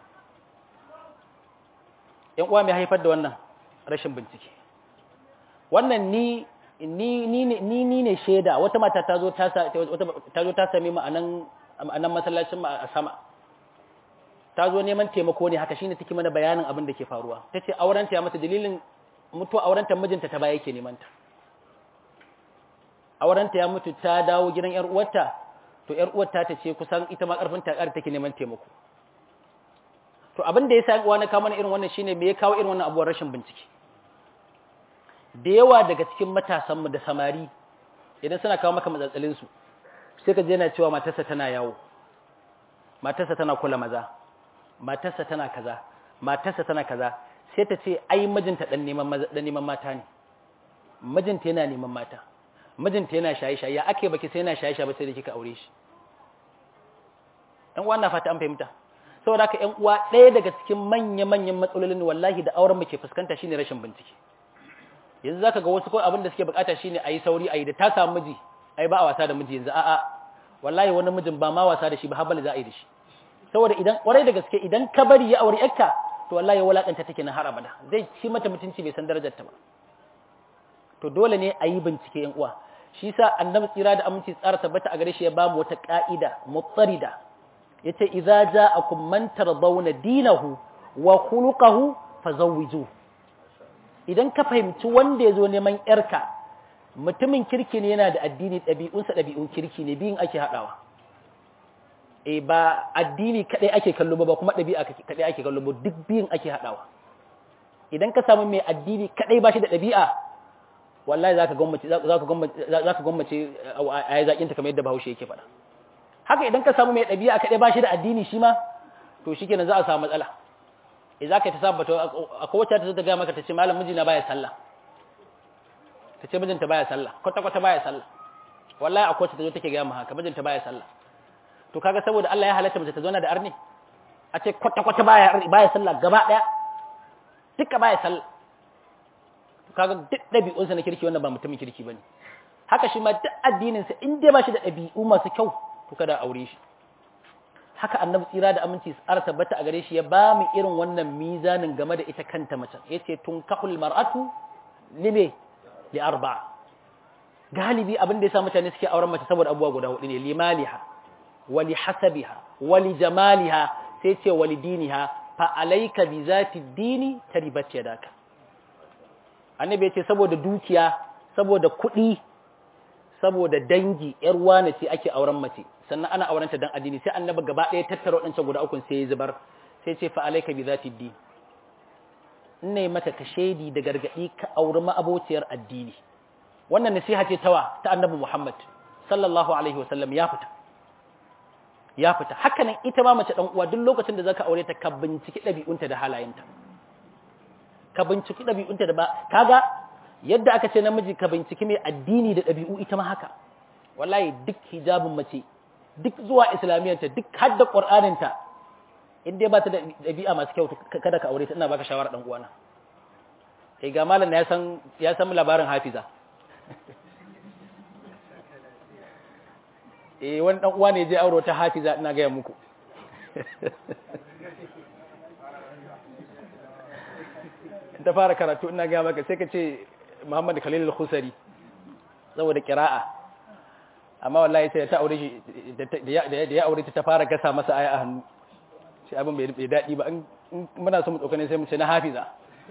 ‘yan uwa mai haifar da wannan rashin bincike wannan ni ni ni ni ne shaida wata mata ta zo ta ta same mu a nan masallacin mu a sama ta zo neman taimako ne haka shine take mana bayanin abin da ke faruwa tace aurenta ya mata dalilin mutuwa aurenta mijinta ta baya yake neman ta aurenta ya mutu ta dawo gidan yar uwarta to yar uwarta ta ce kusan ita ma karfin ta take neman taimako to abin da yasa uwa na kawo mana irin wannan shine me ya kawo irin wannan abuwar rashin bincike da yawa daga cikin matasan mu da samari idan suna kawo maka matsatsalin su sai ka je yana cewa matarsa tana yawo matarsa tana kula maza matarsa tana kaza matarsa tana kaza sai ta ce ai mijinta dan neman dan neman mata ne mijinta yana neman mata mijinta yana shaye-shaye ya ake baki sai yana shaye-shaye ba sai da kika aure shi ɗan uwa na fata an fahimta saboda haka ƴan uwa ɗaya daga cikin manya-manyan matsalolin wallahi da auren muke fuskanta shine rashin bincike yanzu zaka ga wasu kawai abin da suke bukata shine ayi sauri ayi da ta samu miji ai ba a wasa da miji yanzu a'a wallahi wani mijin ba ma wasa da shi ba habal za a yi da shi saboda idan kwarai da gaske idan ka bari ya aure yarka to wallahi ya walakanta take na har abada zai ci mata mutunci bai san darajar ta ba to dole ne a yi bincike yan uwa shi yasa annabi tsira da aminci tsara tabbata a gare shi ya ba mu wata ka'ida mutsarida yace idza ja'akum man tardawna dinahu wa khuluquhu fazawwiju idan ka fahimci wanda yazo neman yarka mutumin kirki ne yana da addini ɗabi'unsa ɗabi'un kirki ne biyun ake haɗawa e ba addini kadai ake kallo ba kuma ɗabi'a kadai ake kallo ba duk biyun ake haɗawa idan ka samu mai addini kadai ba shi da ɗabi'a wallahi zaka gwammace zaka gwammace zaka gwammace a yayin zakin ta kamar yadda Bahaushe yake faɗa haka idan ka samu mai ɗabi'a kadai ba shi da addini shi ma to shikenan za a samu matsala eh zaka ta sabbata akwai wacce ta zo ta ga maka ta ce malam mijina baya sallah ta ce mijinta baya sallah kwata kwata baya sallah wallahi akwai wacce ta zo take ga mu haka mijinta baya sallah to kaga saboda Allah ya halatta mace ta zauna da arni a ce kwata kwata baya baya sallah gaba daya duka baya sallah to kaga duk dabi'un sa na kirki wannan ba mutumin kirki bane haka shi ma duk addinin sa in dai ba shi da ɗabi'u masu kyau to kada aure shi haka annabi tsira da aminci tsara tabbata a gare shi ya ba mu irin wannan mizanin game da ita kanta mace yace tunkahul mar'atu lime li arba'a galibi abin da yasa mutane suke auren mace saboda abubuwa guda hudu ne limaliha wali hasabiha wali jamaliha sai ce wali diniha fa alayka bi zati dini taribat yadaka annabi yace saboda dukiya saboda kuɗi saboda dangi yar wane ce ake auren mace sannan ana aurenta dan addini sai annabi gaba ɗaya tattara waɗancan guda uku sai ya zubar sai ce fa alayka bi zati din ne mata ka shaidi da gargadi ka auri ma'abociyar addini wannan nasiha ce tawa ta annabi Muhammad sallallahu alaihi wasallam ya fita ya fita haka nan ita ma mace dan uwa duk lokacin da zaka aure ta ka binciki dabi'unta da halayenta ka binciki dabi'unta da ba kaga yadda aka ce namiji ka binciki mai addini da dabi'u ita ma haka wallahi duk hijabin mace duk zuwa islamiyyanta duk hadda qur'aninta in dai ba ta da dabi'a masu kyau kada ka aure ta ina baka shawara dan uwana kai ga malam ya san ya san labarin hafiza eh wani dan uwa ne je auro ta hafiza ina ga muku ta fara karatu ina ga maka sai ka ce Muhammad Khalil al-Khusari saboda qira'a amma wallahi sai ta aure shi da ya aure ta fara gasa masa aya a hannu shi abin bai daɗi ba in muna so mu tsokane sai mu ce na hafiza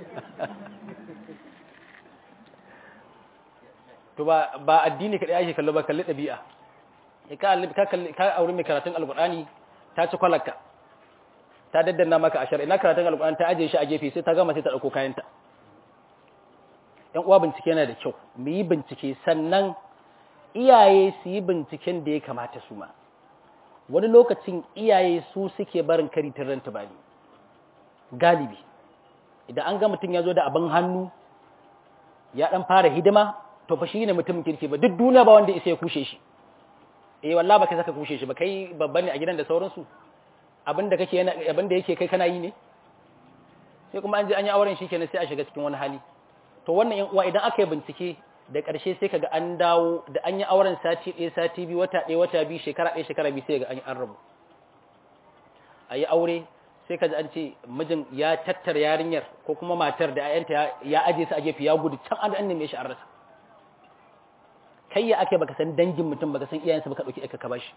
to ba ba addini kadai ake kallo ba kalli dabi'a ka ka kalli ka aure mai karatun alqur'ani ta ci kwalaka ta daddanna maka ashar ina karatun alqur'ani ta aje shi a gefe sai ta gama sai ta dauko kayanta yan uwa bincike yana da kyau mu yi bincike sannan iyaye su yi binciken da ya kamata su ma wani lokacin iyaye su suke barin kari ranta bani galibi idan an ga mutum ya zo da abin hannu ya dan fara hidima to fa shine mutumin kirki ba duk duniya ba wanda isa ya kushe shi eh wallahi ba kai saka kushe shi ba kai babban ne a gidan da sauransu abinda kake yana abinda yake kai kana yi ne sai kuma an je an yi auren shi kenan sai a shiga cikin wani hali to wannan yan uwa idan aka yi bincike da ƙarshe sai kaga an dawo da an yi auren sati ɗaya sati biyu wata ɗaya wata biyu shekara ɗaya shekara biyu sai ga an yi an rabu a yi aure sai kaji an ce mijin ya tattara yarinyar ko kuma matar da ayanta ya aje su a gefe ya gudu can an neme shi an rasa kai ya ake baka san dangin mutum baka san iyayensa baka dauki ka bashi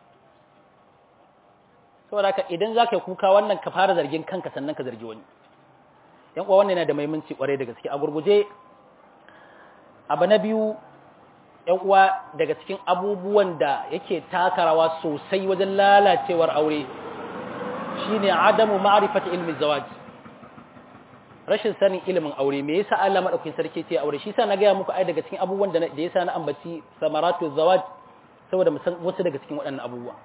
saboda haka idan zaka kuka wannan ka fara zargin kanka sannan ka zargi wani yan uwa wannan yana da muhimmanci kwarai da gaske a gurguje abu na biyu yan uwa daga cikin abubuwan da yake takarawa sosai wajen lalacewar aure shine adamu ma'rifati ilmi zawaj rashin sanin ilimin aure me yasa Allah madaukakin sarki ce aure shi yasa na ga muku ai daga cikin abubuwan da da yasa na ambaci samaratu zawaj saboda mu san wasu daga cikin waɗannan abubuwa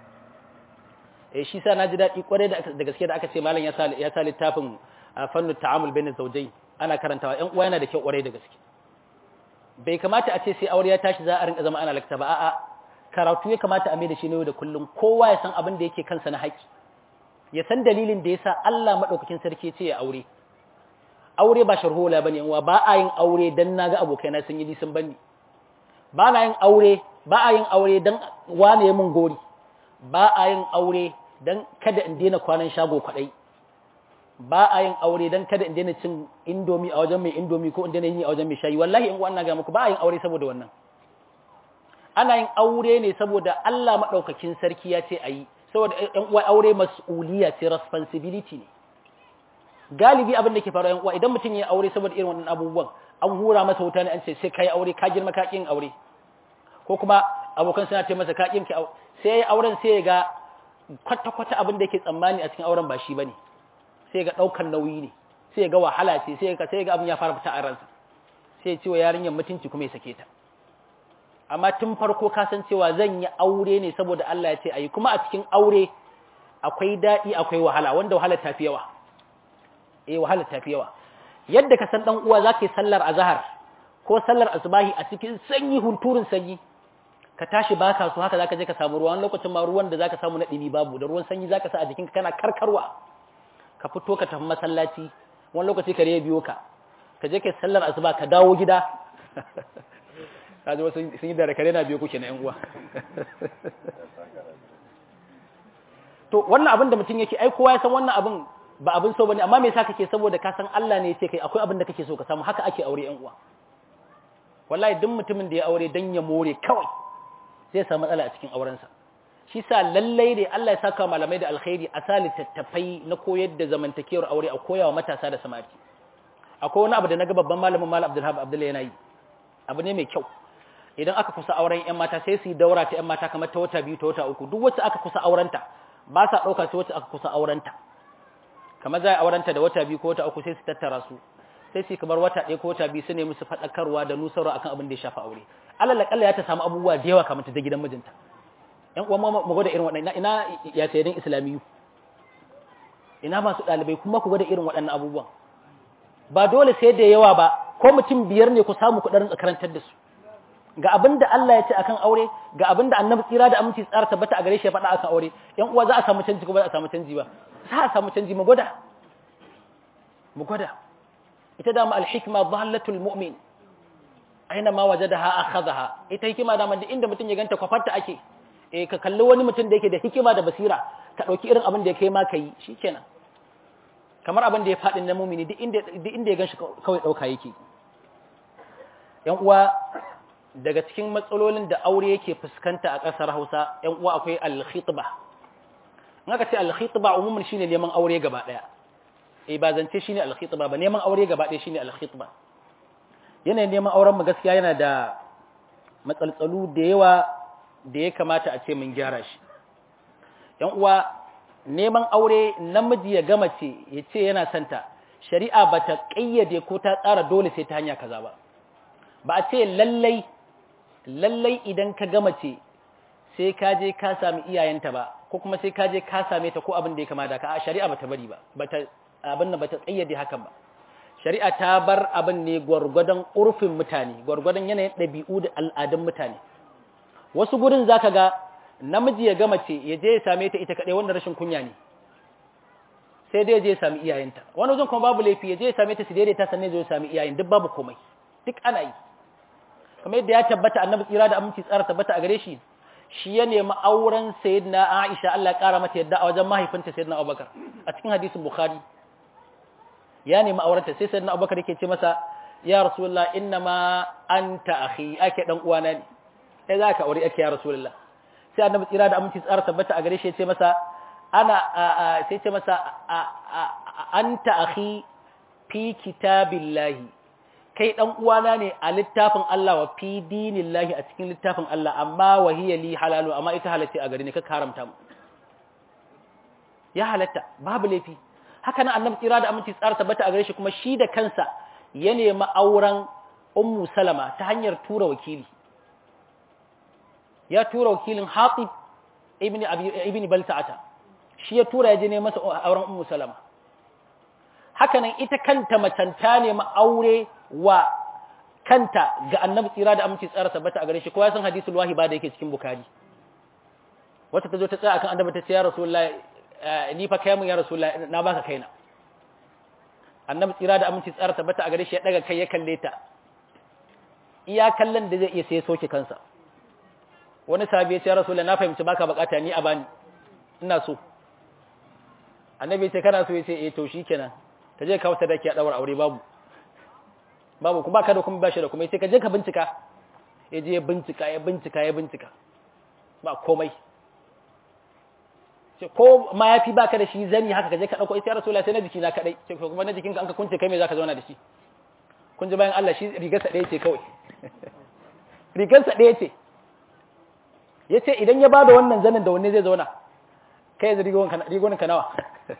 eh shi yasa naji dadi kware da da gaske da aka ce malam ya sa ya sa littafin fannu ta'amul bainaz zawjayn ana karantawa ƴan uwa yana da kyau kware da gaske bai kamata a ce sai aure ya tashi za a rinka zama ana lakta ba a'a karatu ya kamata a mai da shi ne da kullum kowa ya san abin da yake kansa na haƙi ya san dalilin da yasa Allah madaukakin sarki ce ya aure aure ba sharhola bane uwa ba a yin aure dan naga abokaina sun yi lisan bani ba na yin aure ba a yin aure dan wane ya mun gori ba a yin aure dan kada in daina kwanan shago kwadai ba a yin aure dan kada in daina cin indomi a wajen mai indomi ko in daina yi a wajen mai shayi wallahi in uwan na ga muku ba a yin aure saboda wannan ana yin aure ne saboda Allah madaukakin sarki ya ce ayi saboda ɗan uwa aure mas'uliya ce responsibility ne galibi abin da ke faruwa yan uwa idan mutum ya aure saboda irin wannan abubuwan an hura masa wuta ne an ce sai kai aure ka girma ka kin aure ko kuma abokan suna ce masa ka kin ki sai ya auren sai ya ga kwata kwata abin da yake tsammani a cikin auren ba shi bane sai ga daukan nauyi ne sai ga wahala ce sai ga sai ga abin ya fara fita a ransa sai ya ce wa yarinyar mutunci kuma ya sake ta amma tun farko ka san cewa zan yi aure ne saboda Allah ya ce ayi kuma a cikin aure akwai daɗi akwai wahala wanda wahala ta fi yawa eh wahala ta fi yawa yadda ka san dan uwa zaka yi sallar azhar ko sallar asbahi a cikin sanyi hunturun sanyi ka tashi baka so haka zaka je ka samu ruwa wani lokacin ma ruwan da zaka samu na dimi babu da ruwan sanyi zaka sa a jikinka kana karkarwa ka fito ka tafi masallaci wani lokaci ka biyo ka ka je kai sallar asuba ka dawo gida kaji wasu sun yi da rakare na biyu kuke na yan uwa to wannan abin da mutum yake ai kowa ya san wannan abin ba abin so bane amma me yasa kake saboda ka san Allah ne ya ce kai akwai abin da kake so ka samu haka ake aure yan uwa wallahi duk mutumin da ya aure dan ya more kawai zai samu matsala a cikin aurensa shi sa lallai ne Allah ya saka malamai da alkhairi a sali tattafai na koyar da zamantakewar aure a koyawa matasa da samari akwai wani abu da naga babban malamin malam Abdulhab Abdullahi yana yi abu ne mai kyau idan aka kusa auren ƴan mata sai su yi daura ta ƴan mata kamar ta wata biyu ta wata uku duk wacce aka kusa aurenta ba sa ɗauka sai wacce aka kusa aurenta kamar za a aurenta da wata biyu ko wata uku sai su tattara su sai su kamar wata ɗaya ko wata biyu su ne musu faɗakarwa da nusarwa akan abin da ya shafa aure alal akalla ya ta samu abubuwa da yawa kamar ta je gidan mijinta ƴan uwan mu gwada irin waɗannan ina ya sayyadin islamiyu ina masu ɗalibai kuma ku gwada irin waɗannan abubuwan ba dole sai da yawa ba ko mutum biyar ne ku samu ku ɗarin karantar da su ga abin da Allah ya ce akan aure ga abin da annabi tsira da aminci tsara tabbata a gare shi ya faɗa akan aure ƴan uwa za a samu canji ko ba za a samu canji ba za a samu canji mu gwada mu gwada ita dama alhikma dhallatul mu'min aina ma wajadaha akhadha ita hikima dama duk inda mutum ya ganta kwafarta ake eh ka kalli wani mutum da yake da hikima da basira ka dauki irin abin da ya kai ma kai shikenan kamar abin da ya faɗi na mumini duk inda duk inda ya ganshi kawai dauka yake yan uwa daga cikin matsalolin da aure yake fuskanta a ƙasar Hausa yan uwa akwai al-khitba in aka ce al-khitba umumin shine neman aure gaba daya eh ba zance shine al-khitba ba neman aure gaba daya shine al-khitba yanayin neman auren mu gaskiya yana da matsaltsalu da yawa da ya kamata a ce mun gyara shi yan uwa neman aure namiji ya gama ce ya ce yana santa shari'a ba ta ƙayyade ko ta tsara dole sai ta hanya kaza ba ba a ce lallai lallai idan ka gama ce sai ka je ka sami iyayenta ba ko kuma sai ka je ka same ta ko abin da ya kama da ka a shari'a ba ta bari ba bata abin da ba ta ƙayyade hakan ba shari'a ta bar abin ne gwargwadon urfin mutane gwargwadon yanayin ɗabi'u da al'adun mutane wasu gurin za ka ga namiji ya gama ce ya je ya same ta ita kaɗai wanda rashin kunya ne sai dai ya je ya sami iyayenta wani wajen kuma babu laifi ya je ya same ta su daidaita sannan ya sami iyayen duk babu komai duk ana yi kamar yadda ya tabbata annabi tsira da aminci tsara tabbata a gare shi shi ya nemi auren sayyidina Aisha Allah ya kara mata yadda a wajen mahaifinta sayyidina Abubakar a cikin hadisin Bukhari ya nemi aurenta sai sayyidina Abubakar yake ce masa ya rasulullah innama anta akhi ake dan uwana ne sai zaka aure ake ya rasulullah sai annabi tsira da aminci tsara tabbata a gare shi ya ce masa ana sai ce masa anta akhi fi kitabillahi kai dan uwana ne a littafin Allah wa fi dinillahi a cikin littafin Allah amma wahiya li halalu amma ita halatta a gare ni ka haramta mu ya halatta babu laifi haka nan annabi tsira da aminci tsara tabbata a gare shi kuma shi da kansa ya nemi auren ummu salama ta hanyar tura wakili ya tura wakilin hatib ibn ibn balta'ata shi ya tura ya je ne masa auren ummu salama haka nan ita kanta macanta ne aure wa kanta ga annabi tsira da aminci tsara tabbata a gare shi ko ya san hadisul wahiba da yake cikin bukari wata ta zo ta tsaya akan annabi ta ce ya rasulullahi ni fa kai mun ya rasulullahi na baka kaina annabi tsira da aminci tsara tabbata a gare shi ya daga kai ya kalle ta iya kallon da zai iya sai soke kansa wani sahabi ya ce ya rasulullahi na fahimci baka bukata ni a bani ina so annabi ya ce kana so ya ce eh to shikenan ka je ka wata daki a daura aure babu babu ku baka da kuma bashi da kuma sai ka je ka bincika ya je ya bincika ya bincika ya bincika ba komai ce ko ma yafi baka da shi zani haka ka je ka dauko ita rasulullahi sai na jiki na kadai ce kuma na jikinka an ka kunce kai me zaka zauna da shi kun ji bayan Allah shi rigar sa ɗaya ce kawai rigar sa ɗaya ce yace idan ya bada wannan zanin da wanne zai zauna kai yanzu rigonin ka nawa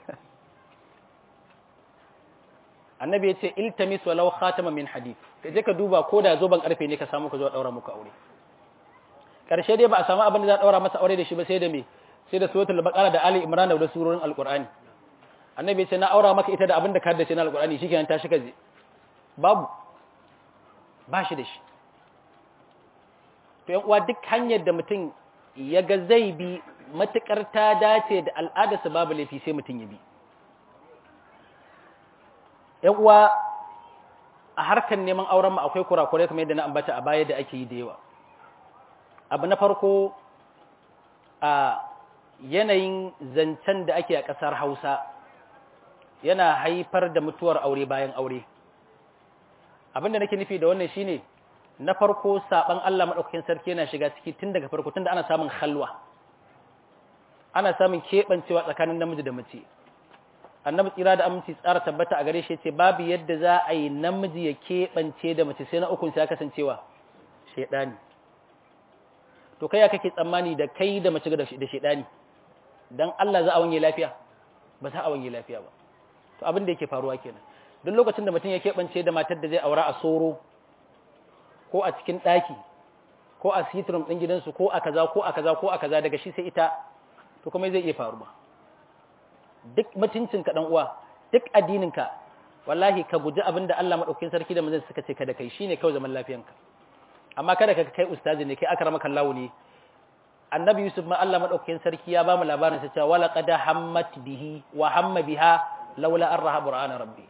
annabi ya ce iltamis walau khatama min hadith ka je ka duba ko da zoban karfe ne ka samu ka zo daura muku aure karshe dai ba a samu abin da za a daura masa aure da shi ba sai da me sai da suratul baqara da ali imran da surorin alqur'ani annabi ya ce na aura maka ita da abin da ka haddace na alqur'ani shikenan ta shiga je babu ba shi da shi to yan uwa duk hanyar da mutum ya ga zai bi matukar ta dace da al'adarsa babu laifi sai mutum ya bi ‘yan uwa a harkar neman auren mu akwai kurakurai kamar yadda na ambata a baya da ake yi da yawa abu na farko a yanayin zancen da ake a ƙasar Hausa yana haifar da mutuwar aure bayan aure abinda nake nufi da wannan shine na farko saban Allah madaukakin sarki yana shiga ciki tun daga farko tunda ana samun halwa ana samun kebancewa tsakanin namiji da mace annabi tsira da aminci tsara tabbata a gare shi yace babu yadda za a yi namiji ya kebance da mace sai na ukun sai kasancewa shedani to kai ya kake tsammani da kai da mace da shedani dan Allah za a wanye lafiya ba za a wanye lafiya ba to abin da yake faruwa kenan duk lokacin da mutum ya keɓance da matar da zai aura a soro ko a cikin ɗaki ko a sitrum ɗin gidansu ko a kaza ko a kaza ko a kaza daga shi sai ita to kuma zai iya faruwa duk mutuncinka ɗan uwa duk addininka wallahi ka guji abin da Allah maɗaukin sarki da manzon suka ce kada kai shine kawai zaman lafiyanka amma kada ka kai ustazi ne kai akramaka Allah ne annabi yusuf ma Allah maɗaukin sarki ya ba mu labarin sa cewa wala qad hammat bihi wa hamma biha laula an raha burana rabbi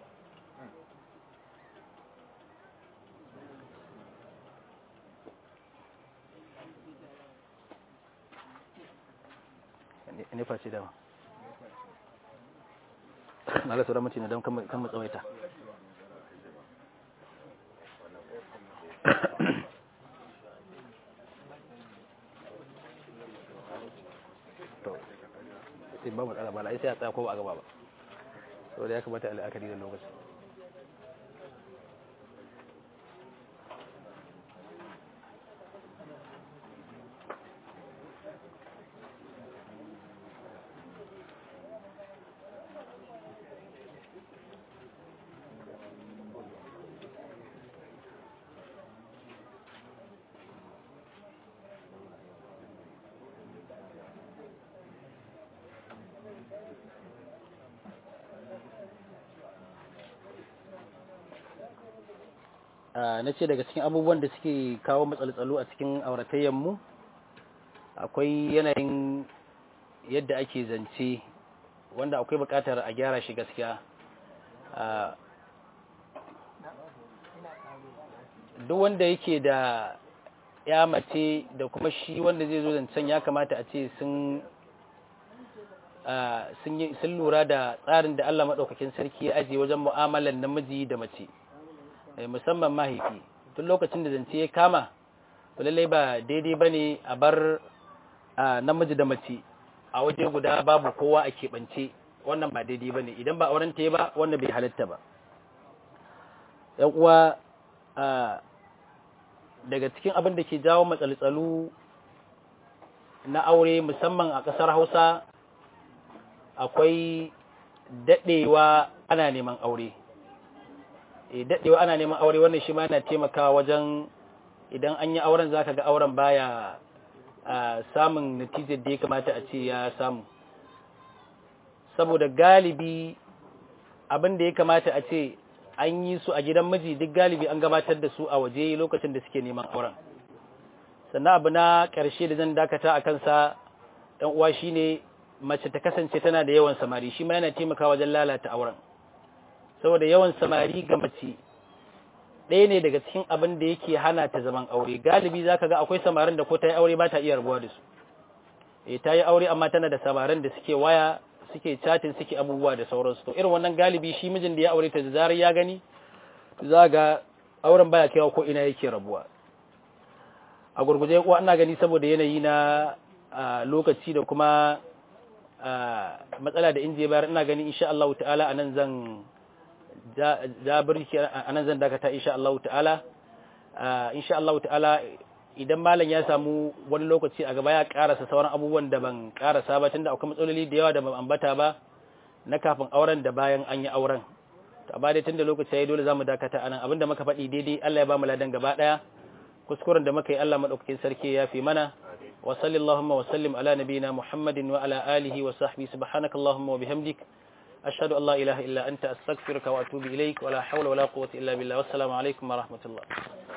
ne face dama na la sauran mutane don kan matsawaita to sai ba matsala ba sai a tsaya ko ba a gaba ba saboda ya kamata al'akari da lokaci na ce daga cikin abubuwan da suke kawo matsaltsalu a cikin auratayyanmu akwai yanayin yadda ake zance wanda akwai bukatar a gyara shi gaskiya duk wanda yake da ya mace da kuma shi wanda zai zo zancen ya kamata a ce sun sun lura da tsarin da Allah maɗaukakin sarki ya ajiye wajen mu'amalar namiji da mace musamman mahaifi tun lokacin da zance ya kama to lallai ba daidai ba ne a bar namiji da mace a waje guda babu kowa a keɓance wannan ba daidai ba ne idan ba auren ta ba wannan bai halatta ba yan uwa daga cikin abin da ke jawo matsaltsalu na aure musamman a ƙasar hausa akwai daɗewa ana neman aure daɗewa ana neman aure wannan shi ma yana taimakawa wajen idan an yi auren zaka ga auren baya samun natijar da ya kamata a ce ya samu saboda galibi abin da ya kamata a ce an yi su a gidan miji duk galibi an gabatar da su a waje lokacin da suke neman auren sannan abu na ƙarshe da zan dakata a kansa ɗan uwa shine mace ta kasance tana da yawan samari shi ma yana taimakawa wajen lalata auren saboda yawan samari ga mace ɗaya ne daga cikin abin da yake hana ta zaman aure galibi zaka ga akwai samarin da ko ta yi aure ba ta iya rabuwa da su eh ta yi aure amma tana da samarin da suke waya suke chatting suke abubuwa da sauransu to irin wannan galibi shi mijin da ya aure ta da zarar ya gani za ga auren baya kaiwa ko ina yake rabuwa a gurguje kuwa ina gani saboda yanayi na lokaci da kuma matsala da inje bayar ina gani insha Allah ta'ala anan zan jabirki anan zan dakata insha Allah ta'ala insha Allah ta'ala idan malam ya samu wani lokaci a gaba ya karasa sauran abubuwan da ban karasa ba tunda akwai matsaloli da yawa da ban ambata ba na kafin auren da bayan an yi auren to amma dai tunda lokaci yayi dole zamu dakata anan abinda muka faɗi daidai Allah ya ba mu ladan gaba daya kuskuren da muka yi Allah madaukakin sarki ya fi mana wa sallallahu wa sallim ala nabiyyina Muhammadin wa ala alihi wa sahbihi subhanakallahumma wa bihamdik ashhadu an la ilaha illa anta astaghfiruka wa atubu ilaik wa la hawla wa la quwwata illa billah wassalamu alaikum wa rahmatullah